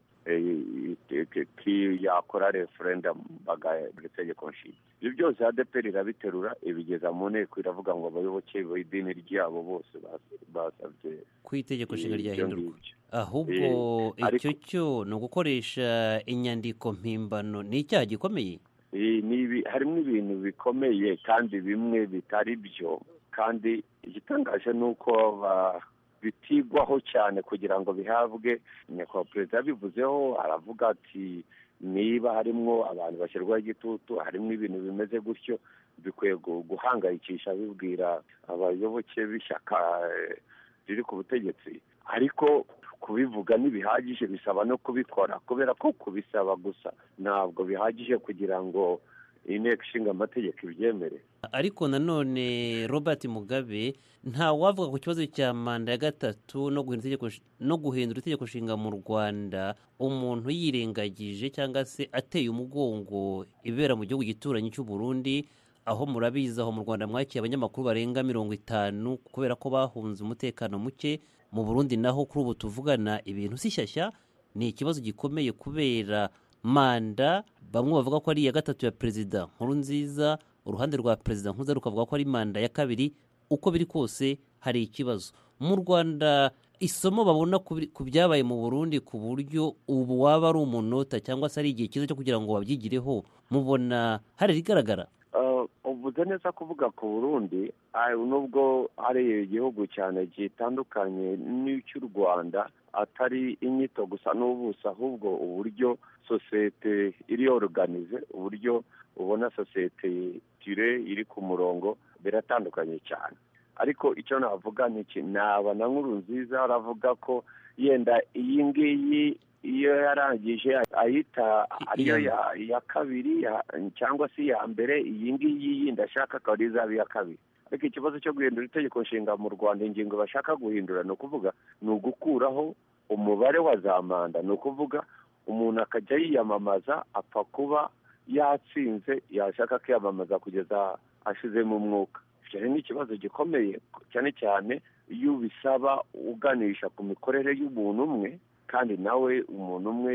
yakora referendamu bagahindura itegeko nshinga ibyo byose adeperi irabiterura ibigeza mu nteko iravuga ngo abayoboke b'idini ryabo bose bas- basabye ku itegeko nshinga ibyo ryahindurwa ngibyo. ahubwo Eh, icyo cyo ni ugukoresha inyandiko mpimbano ni icyaha gikomeye Iyi ni ibi- harimo ibintu bikomeye kandi bimwe bitari byo kandi igitangaje ni uko ba- bitigwaho cyane kugira ngo bihabwe nyakubahwa perezida yabivuzeho aravuga ati niba harimo abantu bashyirwaho igitutu harimo ibintu bimeze gutyo bikwiye gu- guhangayikisha bibwira abayoboke b'ishyaka eh, riri ku butegetsi ariko kubivuga ntibihagije bisaba no kubikora kubera ko kubisaba gusa ntabwo bihagije kugira ngo inteko ishinga amategeko ibyemere ariko nanone robert mugabe nta wavuga ku kibazo cya manda ya gatatu no guhindura itegeko nsh- no guhindura itegeko nshinga mu rwanda umuntu yirengagije cyangwa se ateye umugongo ibera mu gihugu gituranyi cy'u burundi aho murabizi aho mu rwanda mwakiye abanyamakuru barenga mirongo itanu kubera ko bahunze umutekano muke mu burundi naho kuri ubu tuvugana ibintu si shyashya ni ikibazo gikomeye kubera manda bamwe bavuga ko ari iya gatatu ya perezida nkuru nziza uruhande rwa perezida nkuza rukavuga ko ari manda ya kabiri uko biri kose hari ikibazo mu rwanda isomo babona ku- ku byabaye mu burundi ku buryo ubu waba ari umunota cyangwa se ari igihe cyiza cyo kugira ngo babyigireho mubona hari irigaragara Uh, uvuze neza kuvuga ku burundi ah, nubwo ari igihugu cyane gitandukanye n'icy'u rwanda atari inyito gusa n'ubuso ahubwo uburyo sosiyete iri oruganize uburyo ubona sosiyete tire iri ku murongo biratandukanye cyane ariko icyo navuga ni iki naba na nkuru nziza aravuga ko yenda iyi ngiyi iyo yarangije ayita ariyo ya iya kabiri ya- cyangwa se iya mbere iyi ngiyi yindi ashaka akaba ariyo izaba iya kabiri ariko ikibazo cyo guhindura itegeko nshinga mu rwanda ingingo bashaka guhindura ni ukuvuga ni ugukuraho umubare wa za manda ni ukuvuga umuntu akajya yiyamamaza apfa kuba yatsinze yashaka kwiyamamaza kugeza ashizemo umwuka icyo rero ni ikibazo gikomeye cyane cyane iyo ubisaba uganisha ku mikorere y'umuntu umwe kandi nawe umuntu umwe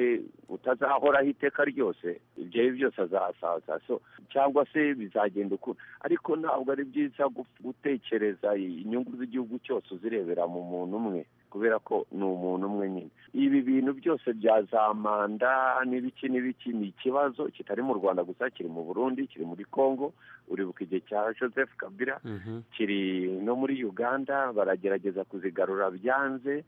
utazahoraho iteka ryose ibyo ari byo byose azasaza so cyangwa se bizagenda uku ariko ntabwo ari byiza gu- gutekereza inyungu z'igihugu cyose uzirebera mu muntu umwe kubera ko ni umuntu umwe nyine ibi bintu byose bya za manda n'ibiki n'ibiki ni ikibazo kitari mu rwanda gusa kiri mu burundi kiri muri congo uribuka igihe cya joseph kabila kiri no muri uganda baragerageza kuzigarura byanze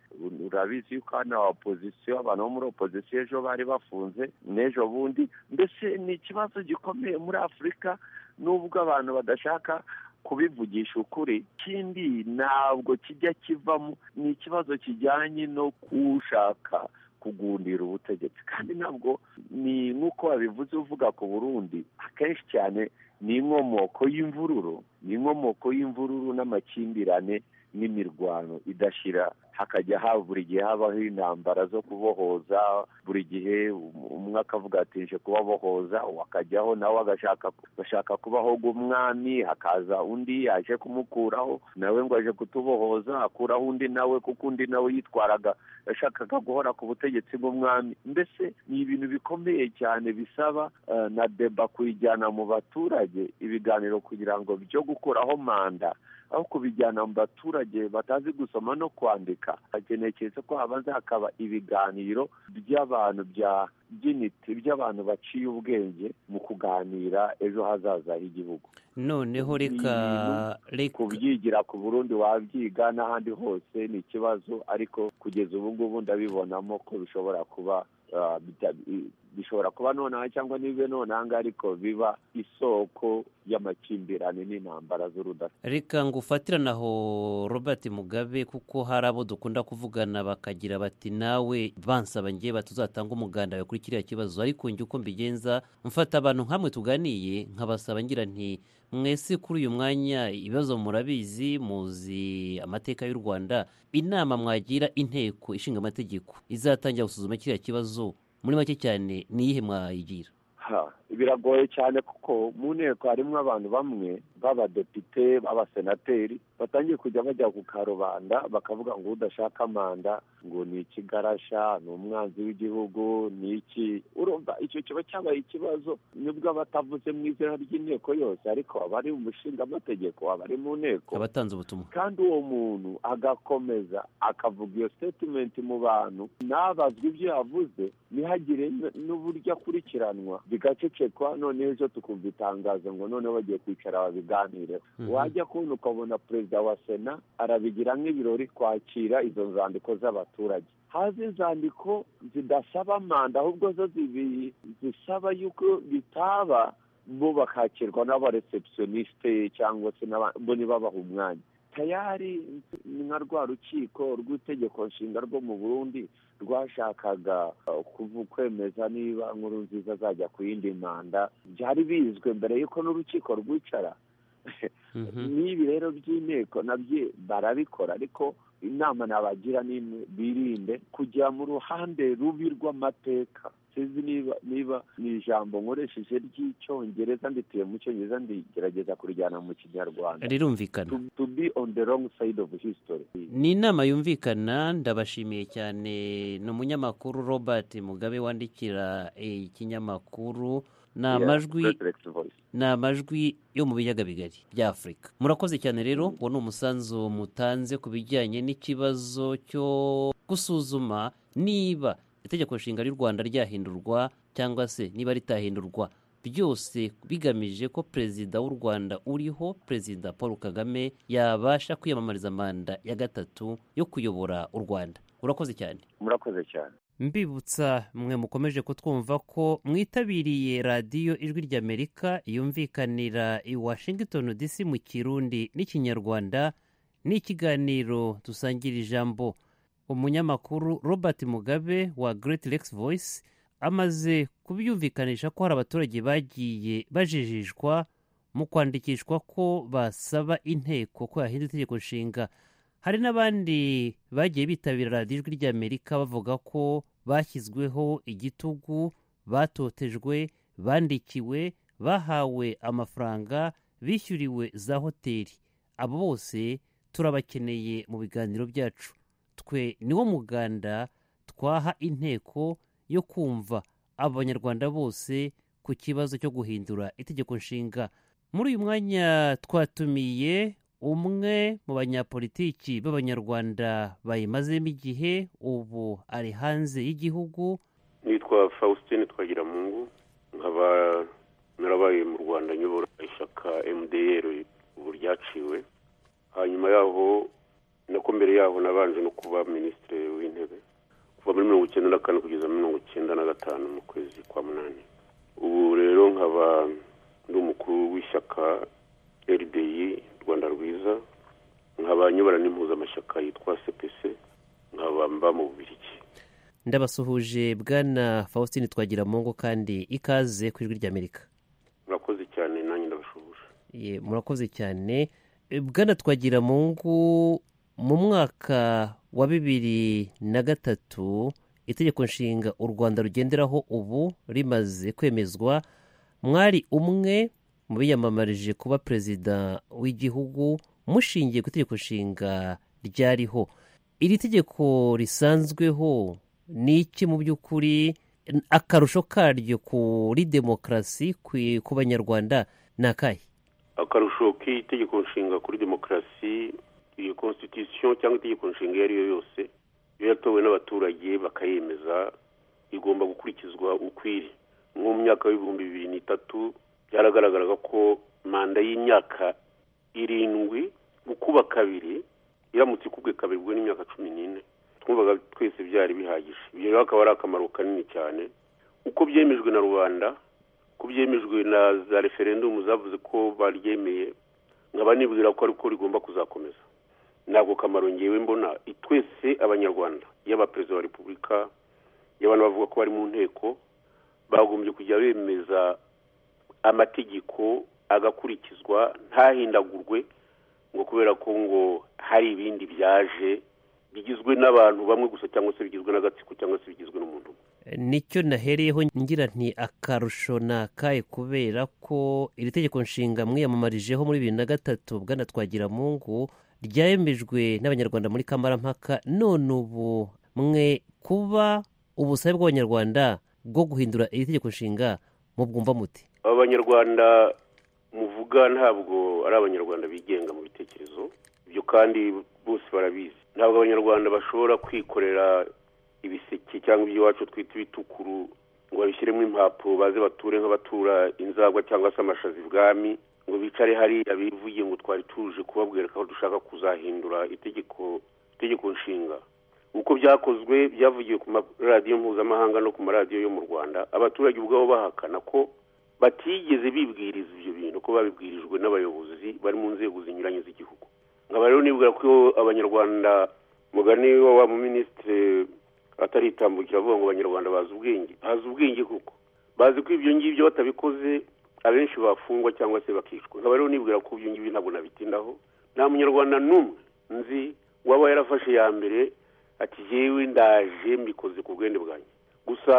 urabizi yuko hano opozisiyo abantu bo muri opozisiyo ejo bari bafunze n'ejo bundi mbese ni ikibazo gikomeye muri afurika nubwo abantu badashaka kubivugisha ukuri ikindi ntabwo kijya kivamo ni ikibazo kijyanye no kushaka kugundira ubutegetsi kandi ntabwo ni nk'uko babivuze uvuga ku burundi akenshi cyane ni inkomoko y'imvururu ni inkomoko y'imvururu n'amakimbirane n'imirwano idashira hakajya ha buri gihe habaho intambara zo kubohoza buri gihe um- umwe akavuga ati nje kubabohoza uwo akajyaho nawe agashaka agashaka kubaho umwami hakaza undi yaje kumukuraho nawe ngo aje kutubohoza akuraho undi nawe kuko undi nawe yitwaraga yashakaga guhora ku butegetsi bw'umwami mbese ni ibintu bikomeye cyane bisaba eh, na deba kuyijyana mu baturage ibiganiro kugira ngo byo gukuraho manda aho kubijyana mu baturage batazi gusoma no kwandika hakeneye keretse ko habanza hakaba ibiganiro by'abantu bya by'intiti by'abantu baciye ubwenge mu kuganira ejo hazaza h'igihugu noneho reka kubyigira ku burundi wabyiga n'ahandi hose ni ikibazo ariko kugeza ubu ngubu ndabibonamo ko bishobora kuba ah, bita- i- bishobora kuba nonaha cyangwa ntibibe nonaha ariko biba isoko y'amakimbirane n'intambara z'urudasa reka ngo ufatirane aho robert mugabe kuko hari abo dukunda kuvugana bakagira bati nawe bansaba ngewe batuzatanga umuganda wawe kuri kiriya kibazo ariko njye uko mbigenza mfata abantu nk'amwe tuganiye nkabasaba ngira nti mwese kuri uyu mwanya ibibazo murabizi muzi amateka y'u rwanda inama mwagira inteko ishinga amategeko izatangira gusuzuma kiriya kibazo muri make cyane ni iyihe mwayigira Ha, biragoye cyane kuko mu nteko harimo abantu bamwe b'abadepite b'abasenateri batangiye kujya bajya ku karubanda bakavuga ngo udashaka manda ngo ni ikigarasha ni umwanzi w'igihugu ni iki urumva icyo kiba cyabaye ikibazo nibwo abatavuze mu izina ry'inteko yose ariko abari mu nshingamategeko abari mu nteko abatanze ubutumwa kandi uwo muntu agakomeza akavuga iyo statement mu bantu ntabazwe ibyo yavuze ntihagire n- n'uburyo akurikiranwa bigacecekwa noneho ejo tukumva itangazo ngo noneho bagiye kwicara babiganireho Mhm. wajya kubona ukabona perezida wa sena arabigira nk'ibirori kwakira izo nzandiko z'abaturage haze inzandiko zidasaba manda ahubwo zo zibi- zisaba yuko bitaba bo bakakirwa n'abareceptioniste cyangwa se n'aba- bo ntibabaha umwanya tayari nka rwa rukiko rw'itegeko nshinga rwo mu burundi rwashakaga uh, kuvu- kwemeza niba nkuru nziza azajya ku yindi manda byari bizwe mbere y'uko n'urukiko rwicara n'ibi rero by'inteko nabyo barabikora ariko inama nabagira ni imwe birinde kujya mu ruhande rubi rw'amateka sinzi niba niba ni ijambo nkoresheje ry'icyongereza ndituye mu cyongereza ndigerageza kurijyana mu kinyarwanda rirumvikana To- to be on the wrong side of history ni inama yumvikana ndabashimiye cyane ni umunyamakuru robert mugabe wandikira eh, ikinyamakuru ni Yeah, amajwi President Voice. ni amajwi yo mu biyaga bigari bya afurika murakoze cyane rero uwo ni umusanzu mutanze ku bijyanye n'ikibazo cyo gusuzuma niba itegeko nshinga ry'u rwanda ryahindurwa cyangwa se niba ritahindurwa byose bigamije ko perezida w'u rwanda uriho perezida paul kagame yabasha kwiyamamariza manda ya gatatu yo kuyobora u rwanda urakoze cyane murakoze cyane mbibutsa mwe mukomeje kutwumva ko mwitabiriye radiyo ijwi ry'amerika yumvikanira i washington dc mu kirundi n'ikinyarwanda n'ikiganiro dusangira ijambo umunyamakuru robert mugabe wa great lex voice amaze kubyumvikanisha ko hari abaturage bagiye bajijishwa mu kwandikishwa ko basaba inteko ko yahinda itegeko nshinga hari n'abandi bagiye bitabira radiyo ijwi ry'amerika bavuga ko bashyizweho igitugu batotejwe bandikiwe bahawe amafaranga bishyuriwe za hoteli abo bose turabakeneye mu biganiro byacu twe niwo muganda twaha inteko yo kumva abanyarwanda bose ku kibazo cyo guhindura itegeko nshinga muri uyu mwanya twatumiye umwe mu banyapolitiki b'abanyarwanda bayimazemo igihe ubu ari hanze y'igihugu nitwa faustin twagiramungu nkaba narabaye mu rwanda nyobora ishyaka mdr ubu ryaciwe hanyuma yaho nako mbere yaho nabanje no kuba minisitiri w'intebe kuva muri mirongo icyenda na kane kugeza mirongo icyenda na gatanu mu kwezi kwa munani ubu rero nkaba ndi umukuru w'ishyaka rdi rwanda rwiza nkaba nyobora n'impuzamashyaka yitwa cpc nkaba mba mu bubirigi ndabasuhuje bwana faustin twagiramungu kandi ikaze ku ijwi ry'amerika murakoze cyane nanjye ndabashubuje Ye, murakoze cyane E, bwana twagiramungu mu mwaka wa bibiri na gatatu itegeko nshinga u rwanda rugenderaho ubu rimaze kwemezwa mwari umwe mu biyamamarije kuba perezida w'igihugu mushingiye ku itegeko nshinga ryariho iri tegeko risanzweho ni iki mu by'ukuri N- akarusho karyo kuri demokarasi ku- ku banyarwanda ni akahe akarusho k'itegeko nshinga kuri demokarasi iyo constitution cyangwa itegeko nshinga iyo ari yo yose iyo yatowe n'abaturage bakayemeza igomba gukurikizwa ukwiri nko mu myaka y'ibihumbi bibiri n'itatu byaragaragaraga ko manda y'imyaka irindwi gukuba kabiri iramutse ikubwe kabiri ubwo n'imyaka cumi n'ine twumvaga twese byari bihagije ibyo rero akaba ari akamaro kanini cyane uko byemejwe na rubanda ko byemejwe na za referendumu zavuze ko baryemeye nkaba nibwira ko ariko rigomba kuzakomeza ntabwo kamaro ngewe mbona twese abanyarwanda yaba perezida wa repubulika yaba n'abavuga ko bari mu nteko bagombye kujya bemeza amategeko agakurikizwa ntahindagurwe ngo kubera ko ngo hari ibindi byaje bigizwe n'abantu bamwe gusa cyangwa se bigizwe n'agatsiko cyangwa se bigizwe n'umuntu umwe. nicyo nahereyeho ngira nti akarusho ni akahe kubera ko iri tegeko nshinga mwiyamamarijeho muri bibiri na gatatu bwana twagiramungu ryemejwe n'abanyarwanda muri kamarampaka none ubu mwe kuba ubusabe bw'abanyarwanda bwo guhindura iri tegeko nshinga mubwumva muti abanyarwanda muvuga ntabwo ari abanyarwanda bigenga mu bitekerezo ibyo kandi bose barabizi ntabwo abanyarwanda bashobora kwikorera ibiseke cyangwa ibyo iwacu twita ibitukuru ngo babishyiremo impapuro baze bature nk'abatura inzagwa cyangwa se amashazi ibwami ngo bicare hariya bivuye ngo twari tuje kubabwira ko dushaka kuzahindura itegeko itegeko nshinga uko byakozwe byavugiwe ku maradiyo mpuzamahanga no ku maradiyo yo mu rwanda abaturage ubwabo bahakana ko batigeze bibwiriza ibyo bintu ko babibwirijwe n'abayobozi bari mu nzego zinyuranye z'igihugu nkaba rero nibwira ko abanyarwanda mugani wa wa muminisitiri ataritambukira avuga ngo abanyarwanda bazi ubwenge bazi ubwenge kuko bazi ko ibyo ngibyo batabikoze abenshi bafungwa cyangwa se bakicwa nkaba rero nibwira ko ibyo ngibyo ntabwo nabitindaho nta munyarwanda n'umwe nzi uwaba yarafashe iya mbere ati yewe ndaje mbikoze ku bwende bwanjye gusa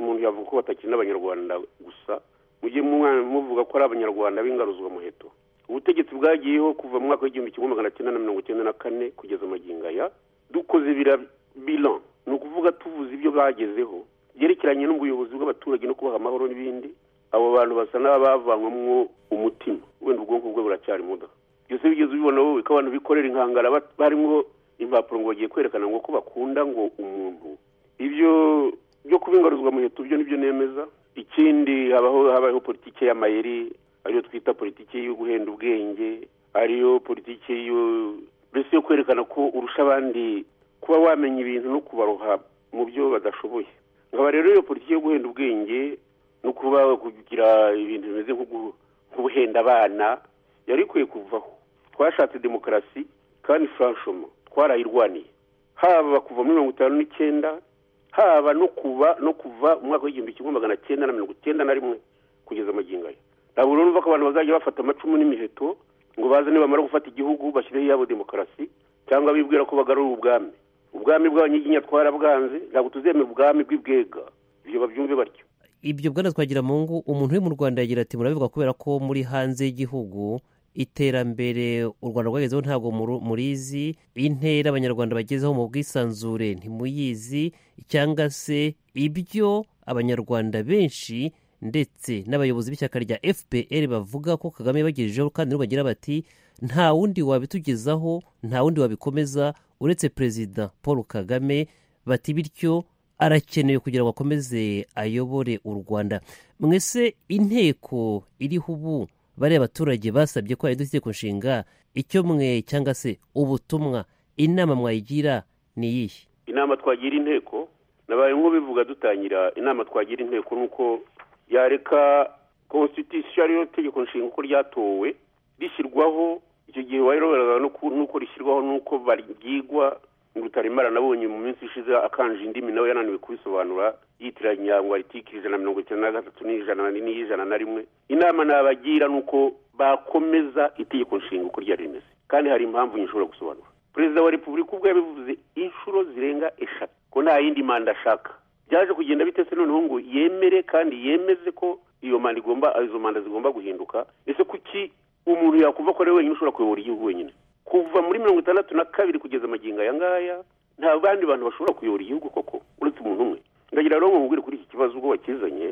umuntu yavuga ko batakina abanyarwanda gusa mujye mwa- muvuga ko ari abanyarwanda b'ingaruzwa muheto ubutegetsi bwagiyeho kuva mu mwaka w'igihumbi kimwe magana cyenda na mirongo cyenda na kane kugeza magingo aya dukoze bira bilan ni ukuvuga tuvuze ibyo bagezeho byerekeranye n'ubuyobozi bw'abaturage no kubaha amahoro n'ibindi abo bantu basa n'abavanywamo umutima wenda ubwonko bwe buracyari muda byose bigeze ubibona wowe ko abantu bikorera inkangara bat- barimo impapuro ngo bagiye kwerekana ngo ko bakunda ngo umuntu ibyo byo kuba ingaruzwamuheto byo nibyo nemeza ikindi habaho habaho politiki y'amayeri ariyo twita politiki yo guhenda ubwenge ariyo politiki yo mbese yo kwerekana ko urusha abandi kuba wamenya ibintu no kubaroha mu byo badashoboye nkaba rero iyo politiki yo guhenda ubwenge no kuba kugira ibintu bimeze nko gu- nk'ubuhenda abana yari ikwiye kuvaho twashatse demokarasi kandi franchement twarayirwaniye haba kuva muri mirongo itanu n'icyenda haba no kuba no kuva mu mwaka w'igihumbi kimwe magana cyenda na mirongo icyenda na rimwe kugeza amagingo aya ntabwo rero numva ko abantu bazajya bafata amacumu n'imiheto ngo baze nibamara gufata igihugu bashyireho iyabo demokarasi cyangwa bibwira ko bagarura ubwami ubwami bw'abanyiginya twarabwanze ntabwo tuzemera ubwami bw'ibwega ibyo babyumve batyo ibyo bwana twagira mu ngo umuntu uri mu rwanda yagira ati murabivuga kubera ko muri hanze y'igihugu iterambere u rwanda rwagezeho ntabwo muru- murizi intera abanyarwanda bagezeho mu bwisanzure ntimuyizi cyangwa se ibyo abanyarwanda benshi ndetse n'abayobozi b'ishyaka rya fpr bavuga ko kagame yabagejejeho kandi nabo bagira bati nta wundi wabitugezaho nta wundi wabikomeza uretse perezida paul kagame bati bityo arakenewe kugira ngo akomeze ayobore u rwanda mwese inteko iriho ubu bariya abaturage basabye ko yahinduka itegeko nshinga icyo mwe cyangwa se ubutumwa inama mwayigira ni iyihe inama twagira inteko nabaye nk'ubivuga dutangira inama twagira inteko ni uko yareka constitution ariyo tegeko nshinga uko ryatowe rishyirwaho icyo gihe wayiroberana n'uko rishyirwaho n'uko baryigwa ngo utaremara nabonye mu minsi ishize akanje indimi nawe yananiwe kubisobanura yitiranya ngo aritike ijana na mirongo icyenda na gatatu n'ijana n'ijana na rimwe inama nabagira ni uko bakomeza itegeko nshinga uko ryari rimeze kandi hari impamvu nyishobora gusobanura perezida wa repubulika ubwo yabivuze inshuro zirenga eshatu ko nta yindi manda ashaka byaje kugenda bitese noneho ngo yemere kandi yemeze ko iyo manda igomba izo manda zigomba guhinduka ese kuki umuntu yakumva ko ari we wenyine ushobora kuyobora igihugu wenyine kuva muri mirongo itandatu na kabiri kugeza amagingo aya ngaya nta bandi bantu bashobora kuyobora igihugu koko uretse umuntu umwe ndagira rero ngo nkubwire kuri iki kibazo ubwo wakizanye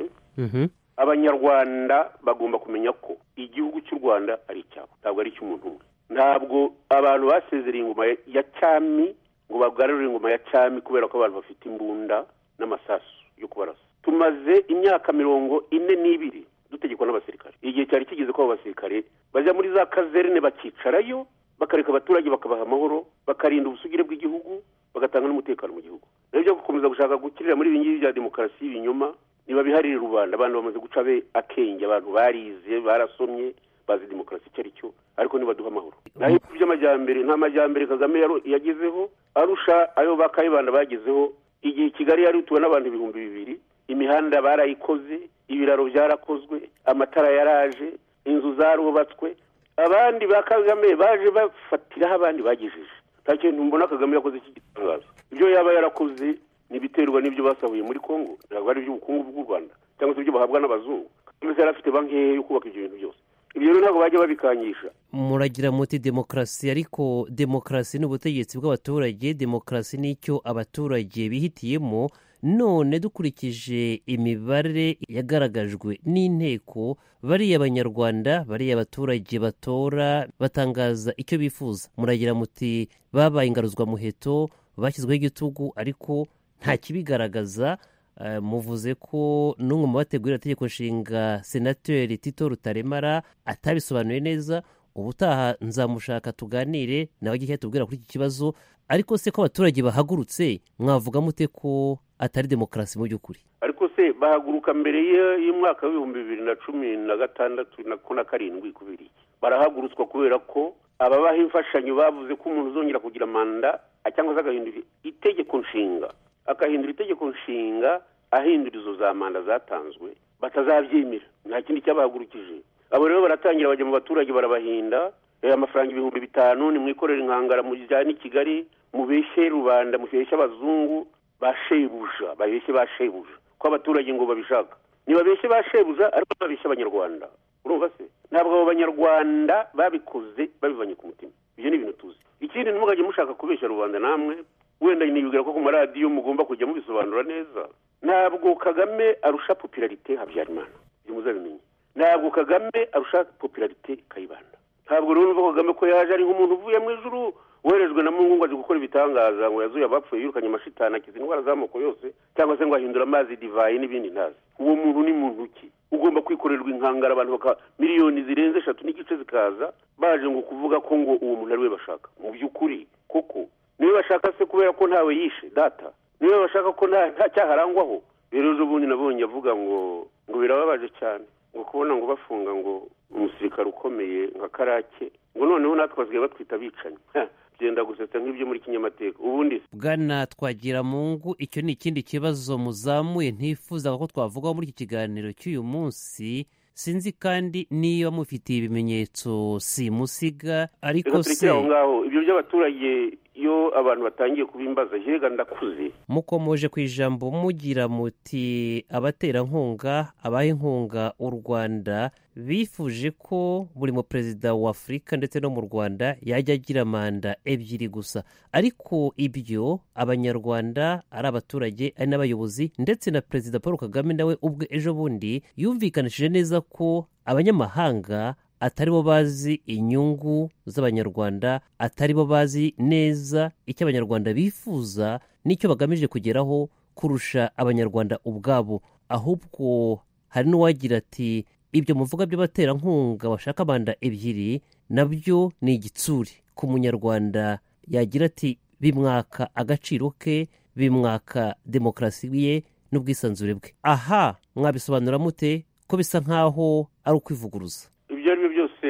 abanyarwanda bagomba kumenya ko igihugu cy'u rwanda ari icyabo ntabwo ari icy'umuntu umwe ntabwo abantu basezereye ingoma ya- ya cyami ngo bagarurire ingoma ya cyami kubera ko abantu bafite imbunda n'amasasu yo kubarasa tumaze imyaka mirongo ine n'ibiri dutegekwa n'abasirikare igihe cyari kigeze ko abo basirikare bajya muri za kazerne bakicarayo bakareka abaturage bakabaha amahoro bakarinda ubusugire bw'igihugu bagatanga n'umutekano mu gihugu rero byo gukomeza gushaka gukirira muri ibi ngibi bya demokarasi y'ibinyoma ntibabiharire rubanda abantu bamaze guca be akenge abantu barize barasomye bazi demokarasi icyo ari cyo ariko ntibaduha amahoro naho ibihugu by'amajyambere nta majyambere kagame yaro- yagezeho arusha ayo ba kayibanda bagezeho igihe kigali yari ituwe n'abantu ibihumbi bibiri imihanda barayikoze ibiraro byarakozwe amatara yaraje inzu zarubatswe abandi ba kagame baje bafatiraho abandi bagejeje nta kintu mbona kagame yakoze cy'igitangaza ibyo yaba yarakoze n'ibiterwa n'ibyo basabuye muri congo ntabwo ari iby'ubukungu bw'u rwanda cyangwa se ibyo bahabwa n'abazungu kagame yari afite banki ye yo kubaka ibyo bintu byose ibyo rero ntabwo bajya babikanyisha muragira muti demokarasi ariko demokarasi ni ubutegetsi bw'abaturage demokarasi ni icyo abaturage bihitiyemo none dukurikije imibare yagaragajwe n'inteko bariya abanyarwanda bariya abaturage batora batangaza icyo bifuza muragira muti babaye ingaruzwamuheto bashyizweho igitugu ariko nta kibigaragaza Eh, muvuze ko n'umwe mu bategurira itegeko nshinga senateri tito rutaremara atabisobanuye neza ubutaha nzamushaka tuganire nawe ajye tubwira kuri iki kibazo ariko se ko abaturage bahagurutse mwavuga mute ko atari demokarasi mu by'ukuri ariko se bahaguruka mbere y- y'umwaka w'ibihumbi bibiri na cumi na gatandatu na ko na karindwi kubiri barahagurutswa kubera ko ababaha imfashanyo bavuze ko umuntu uzongera kugira manda a- cyangwa se agahindura itegeko nshinga akahindura itegeko nshinga ahindura izo za manda zatanzwe batazabyemera nta kindi cyabahagurukije abo rero baratangira bajya mu baturage barabahinda amafaranga ibihumbi bitanu ni mwikorera inkangara mujyane i kigali mubeshye rubanda mubeshye abazungu ba shebuja babeshye ba shebuja ko abaturage ngo babishaka ntibabeshye ba shebuja ariko babeshye abanyarwanda urumva se ntabwo abo banyarwanda babikoze babivanye ku mutima ibyo ni ibintu tuzi ikindi ntimugajye mushaka kubeshya rubanda namwe wenda nibwira ko ku maradiyo mugomba kujya mubisobanura neza ntabwo kagame arusha popularite habyarimana ibyo muzabimenya ntabwo kagame arusha popularite kayibanda ntabwo rero uva kagame ko yaje ari nk'umuntu uvuye mu ijuru woherejwe na mungu ngo aje gukora ibitangaza ngo yazuye abapfuye yirukanye amashitani akiza indwara z'amoko yose cyangwa se ngo ahindure amazi divayi n'ibindi ntazi uwo muntu ni muntu ki ugomba kwikorerwa inkangara abantu baka miliyoni zirenze eshatu n'igice zikaza baje ngo kuvuga ko ngo uwo muntu ari we bashaka mu by'ukuri koko niwe bashaka se kubera ko ntawe yishe data niwe bashaka ko nta nta cyaha arangwaho rero ejo bundi nabonye avuga ngo ngo birababaje cyane ngo kubona ngo bafunga ngo umusirikare ukomeye nka karake ngo noneho natwe basigaye batwita abicanyi Ha, byenda gusetsa nk'ibyo muri kinyamateka ubundi se bwana twagira mungu icyo ni ikindi kibazo muzamuye ntifuzaga ko twavugaho muri iki kiganiro cy'uyu munsi sinzi kandi niba mufitiye ibimenyetso simusiga ariko reka se turekere aho ngaho ibyo by'abaturage iyo abantu batangiye kubimbaza yega ndakuze mukomoje ku ijambo mugira muti abaterankunga abaha inkunga u rwanda bifuje ko buri muperezida wa afurika ndetse no mu rwanda yajya agira manda ebyiri gusa ariko ibyo abanyarwanda ari abaturage ari n'abayobozi ndetse na perezida paul kagame nawe ubwe ejo bundi yumvikanishije neza ko abanyamahanga atari bo bazi inyungu z'abanyarwanda atari bo bazi neza icyo abanyarwanda bifuza n'icyo bagamije kugeraho kurusha abanyarwanda ubwabo ahubwo hari n'uwagira ati ibyo muvuga by'abaterankunga bashaka manda ebyiri nabyo ni igitsuri ku munyarwanda yagira ati bimwaka agaciro ke bimwaka demokarasi ye n'ubwisanzure bwe aha mwabisobanura mute ko bisa nk'aho ari ukwivuguruza ibyo ari byo byose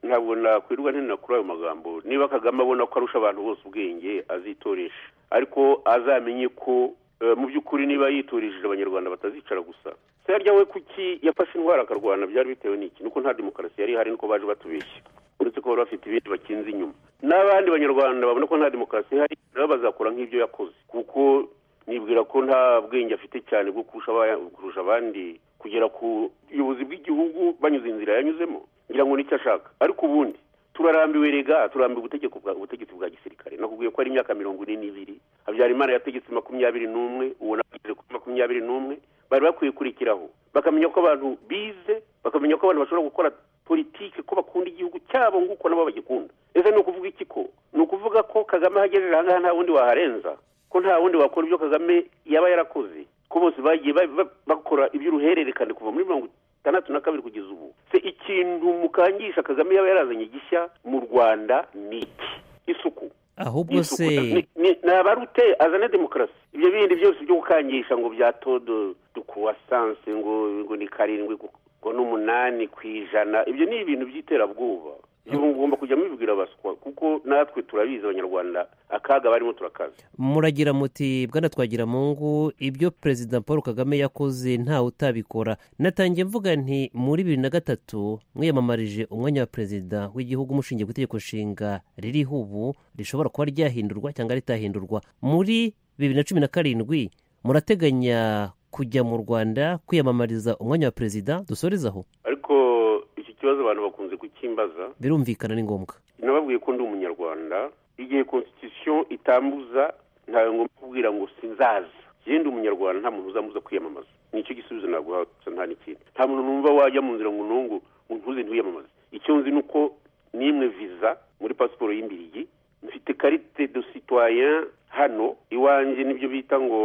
ntabwo nakwirirwa ntenera kuri ayo magambo niba kagame abona ko arusha abantu bose ubwenge azitoresha ariko azamenye ko eh, mu by'ukuri niba yitoresheje abanyarwanda batazicara gusa se harya we kuki yafashe indwara akarwana byari bitewe n'iki nuko nta demokarasi yari ihari nuko baje batubeshya uretse ko bari bafite ibindi bakinze inyuma n'abandi banyarwanda babona ko nta demokarasi ihari nabo bazakora nk'ibyo yakoze kuko nibwira ko nta bwenge afite cyane bwo kurusha aba- kurusha abandi kugera ku buyobozi bw'igihugu banyuze inzira yanyuzemo ngira ngo nicyo ashaka ariko ubundi turarambiwe rega turambiwe ubutegeko bwa- ubutegetsi bwa gisirikare nakubwiye ko ari imyaka mirongo ine n'ibiri habyarimana yategetse makumyabiri n'umwe uwo nawe ageze kuri makumyabiri n'umwe bari bakwiye kurikiraho bakamenya ko abantu bize bakamenya ko abantu bashobora gukora politiki ko bakunda igihugu cyabo nk'uko nabo bagikunda ese ni ukuvuga iki ko ni ukuvuga ko kagame ahagejeje aha ngaha nta wundi waharenza ko nta wundi wakora ibyo kagame yaba yarakoze ko bose bagiye ba- ba- bakora iby'uruhererekane kuva muri mirongo itandatu na kabiri kugeza ubu se ikintu mukangisha kagame yaba yarazanye gishya mu rwanda ni iki isuku ahubwo se Ni- ni- naba ari ute azane demokarasi ibyo bindi byose byo gukangisha ngo bya todo dukuwasanse ngo ngo ni karindwi gu- ngo n'umunani ku ijana ibyo ni ibintu by'iterabwoba ibyo mugomba kujya mubibwira abaswa kuko natwe turabizi abanyarwanda akaga barimo turakazi muragira muti bwana twagira mungu ibyo perezida paul kagame yakoze ntawe utabikora natangiye mvuga nti muri bibiri na gatatu mwiyamamarije umwanya wa perezida w'igihugu mushingiye ku itegeko nshinga ririho ubu rishobora kuba ryahindurwa cyangwa ritahindurwa muri bibiri na cumi na karindwi murateganya kujya mu rwanda kwiyamamariza umwanya wa perezida dusorezaho ariko iki kibazo abantu bakunze kukimbaza birumvikana ni ngombwa nababwiye ko ndi umunyarwanda igihe constitution itambuza ntawe ngomba kubwira ngo sinzaza yewe ndi umunyarwanda nta muntu uzamuza kwiyamamaza nicyo gisubizo naguha gusa nta n'ikindi nta muntu numva wajya mu nzira ngo nungu ngo ntuze ntiyamamaze icyo nzi ni uko nimwe viza muri pasiporo y'imbirigi mfite karite de citoyen hano iwanjye nibyo bita ngo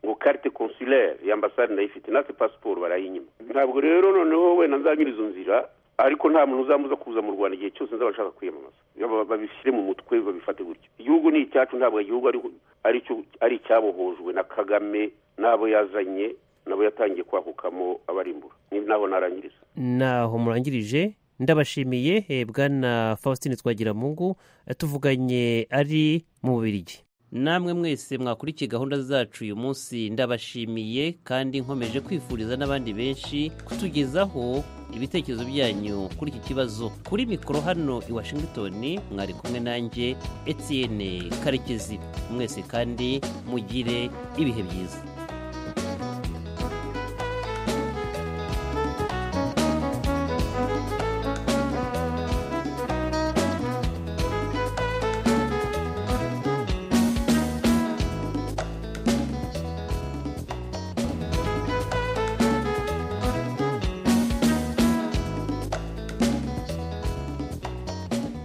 ngo karite consulaire ya ambasade ndayifite natwe pasiporo barayinyima ntabwo rero noneho wenda nzanyura izo nzira ariko nta muntu uzambuza kuza mu rwanda igihe cyose nzaba nshaka kwiyamamaza Ba- babishyire mu mutwe babifate gutyo igihugu ni icyacu ntabwo igihugu ari ari cyo- ari icyabohojwe na kagame n'abo yazanye nabo yatangiye kwakukamo abarimbura ni naho narangiriza naho murangirije ndabashimiye eh, bwana faustin twagiramungu tuvuganye ari mu bubirigi namwe mwese mwakurikiye gahunda zacu uyu munsi ndabashimiye kandi nkomeje kwifuriza n'abandi benshi kutugezaho ibitekerezo byanyu kuri iki kibazo kuri mikoro hano i washington mwari kumwe nanjye etienne karekezi mwese kandi mugire ibihe byiza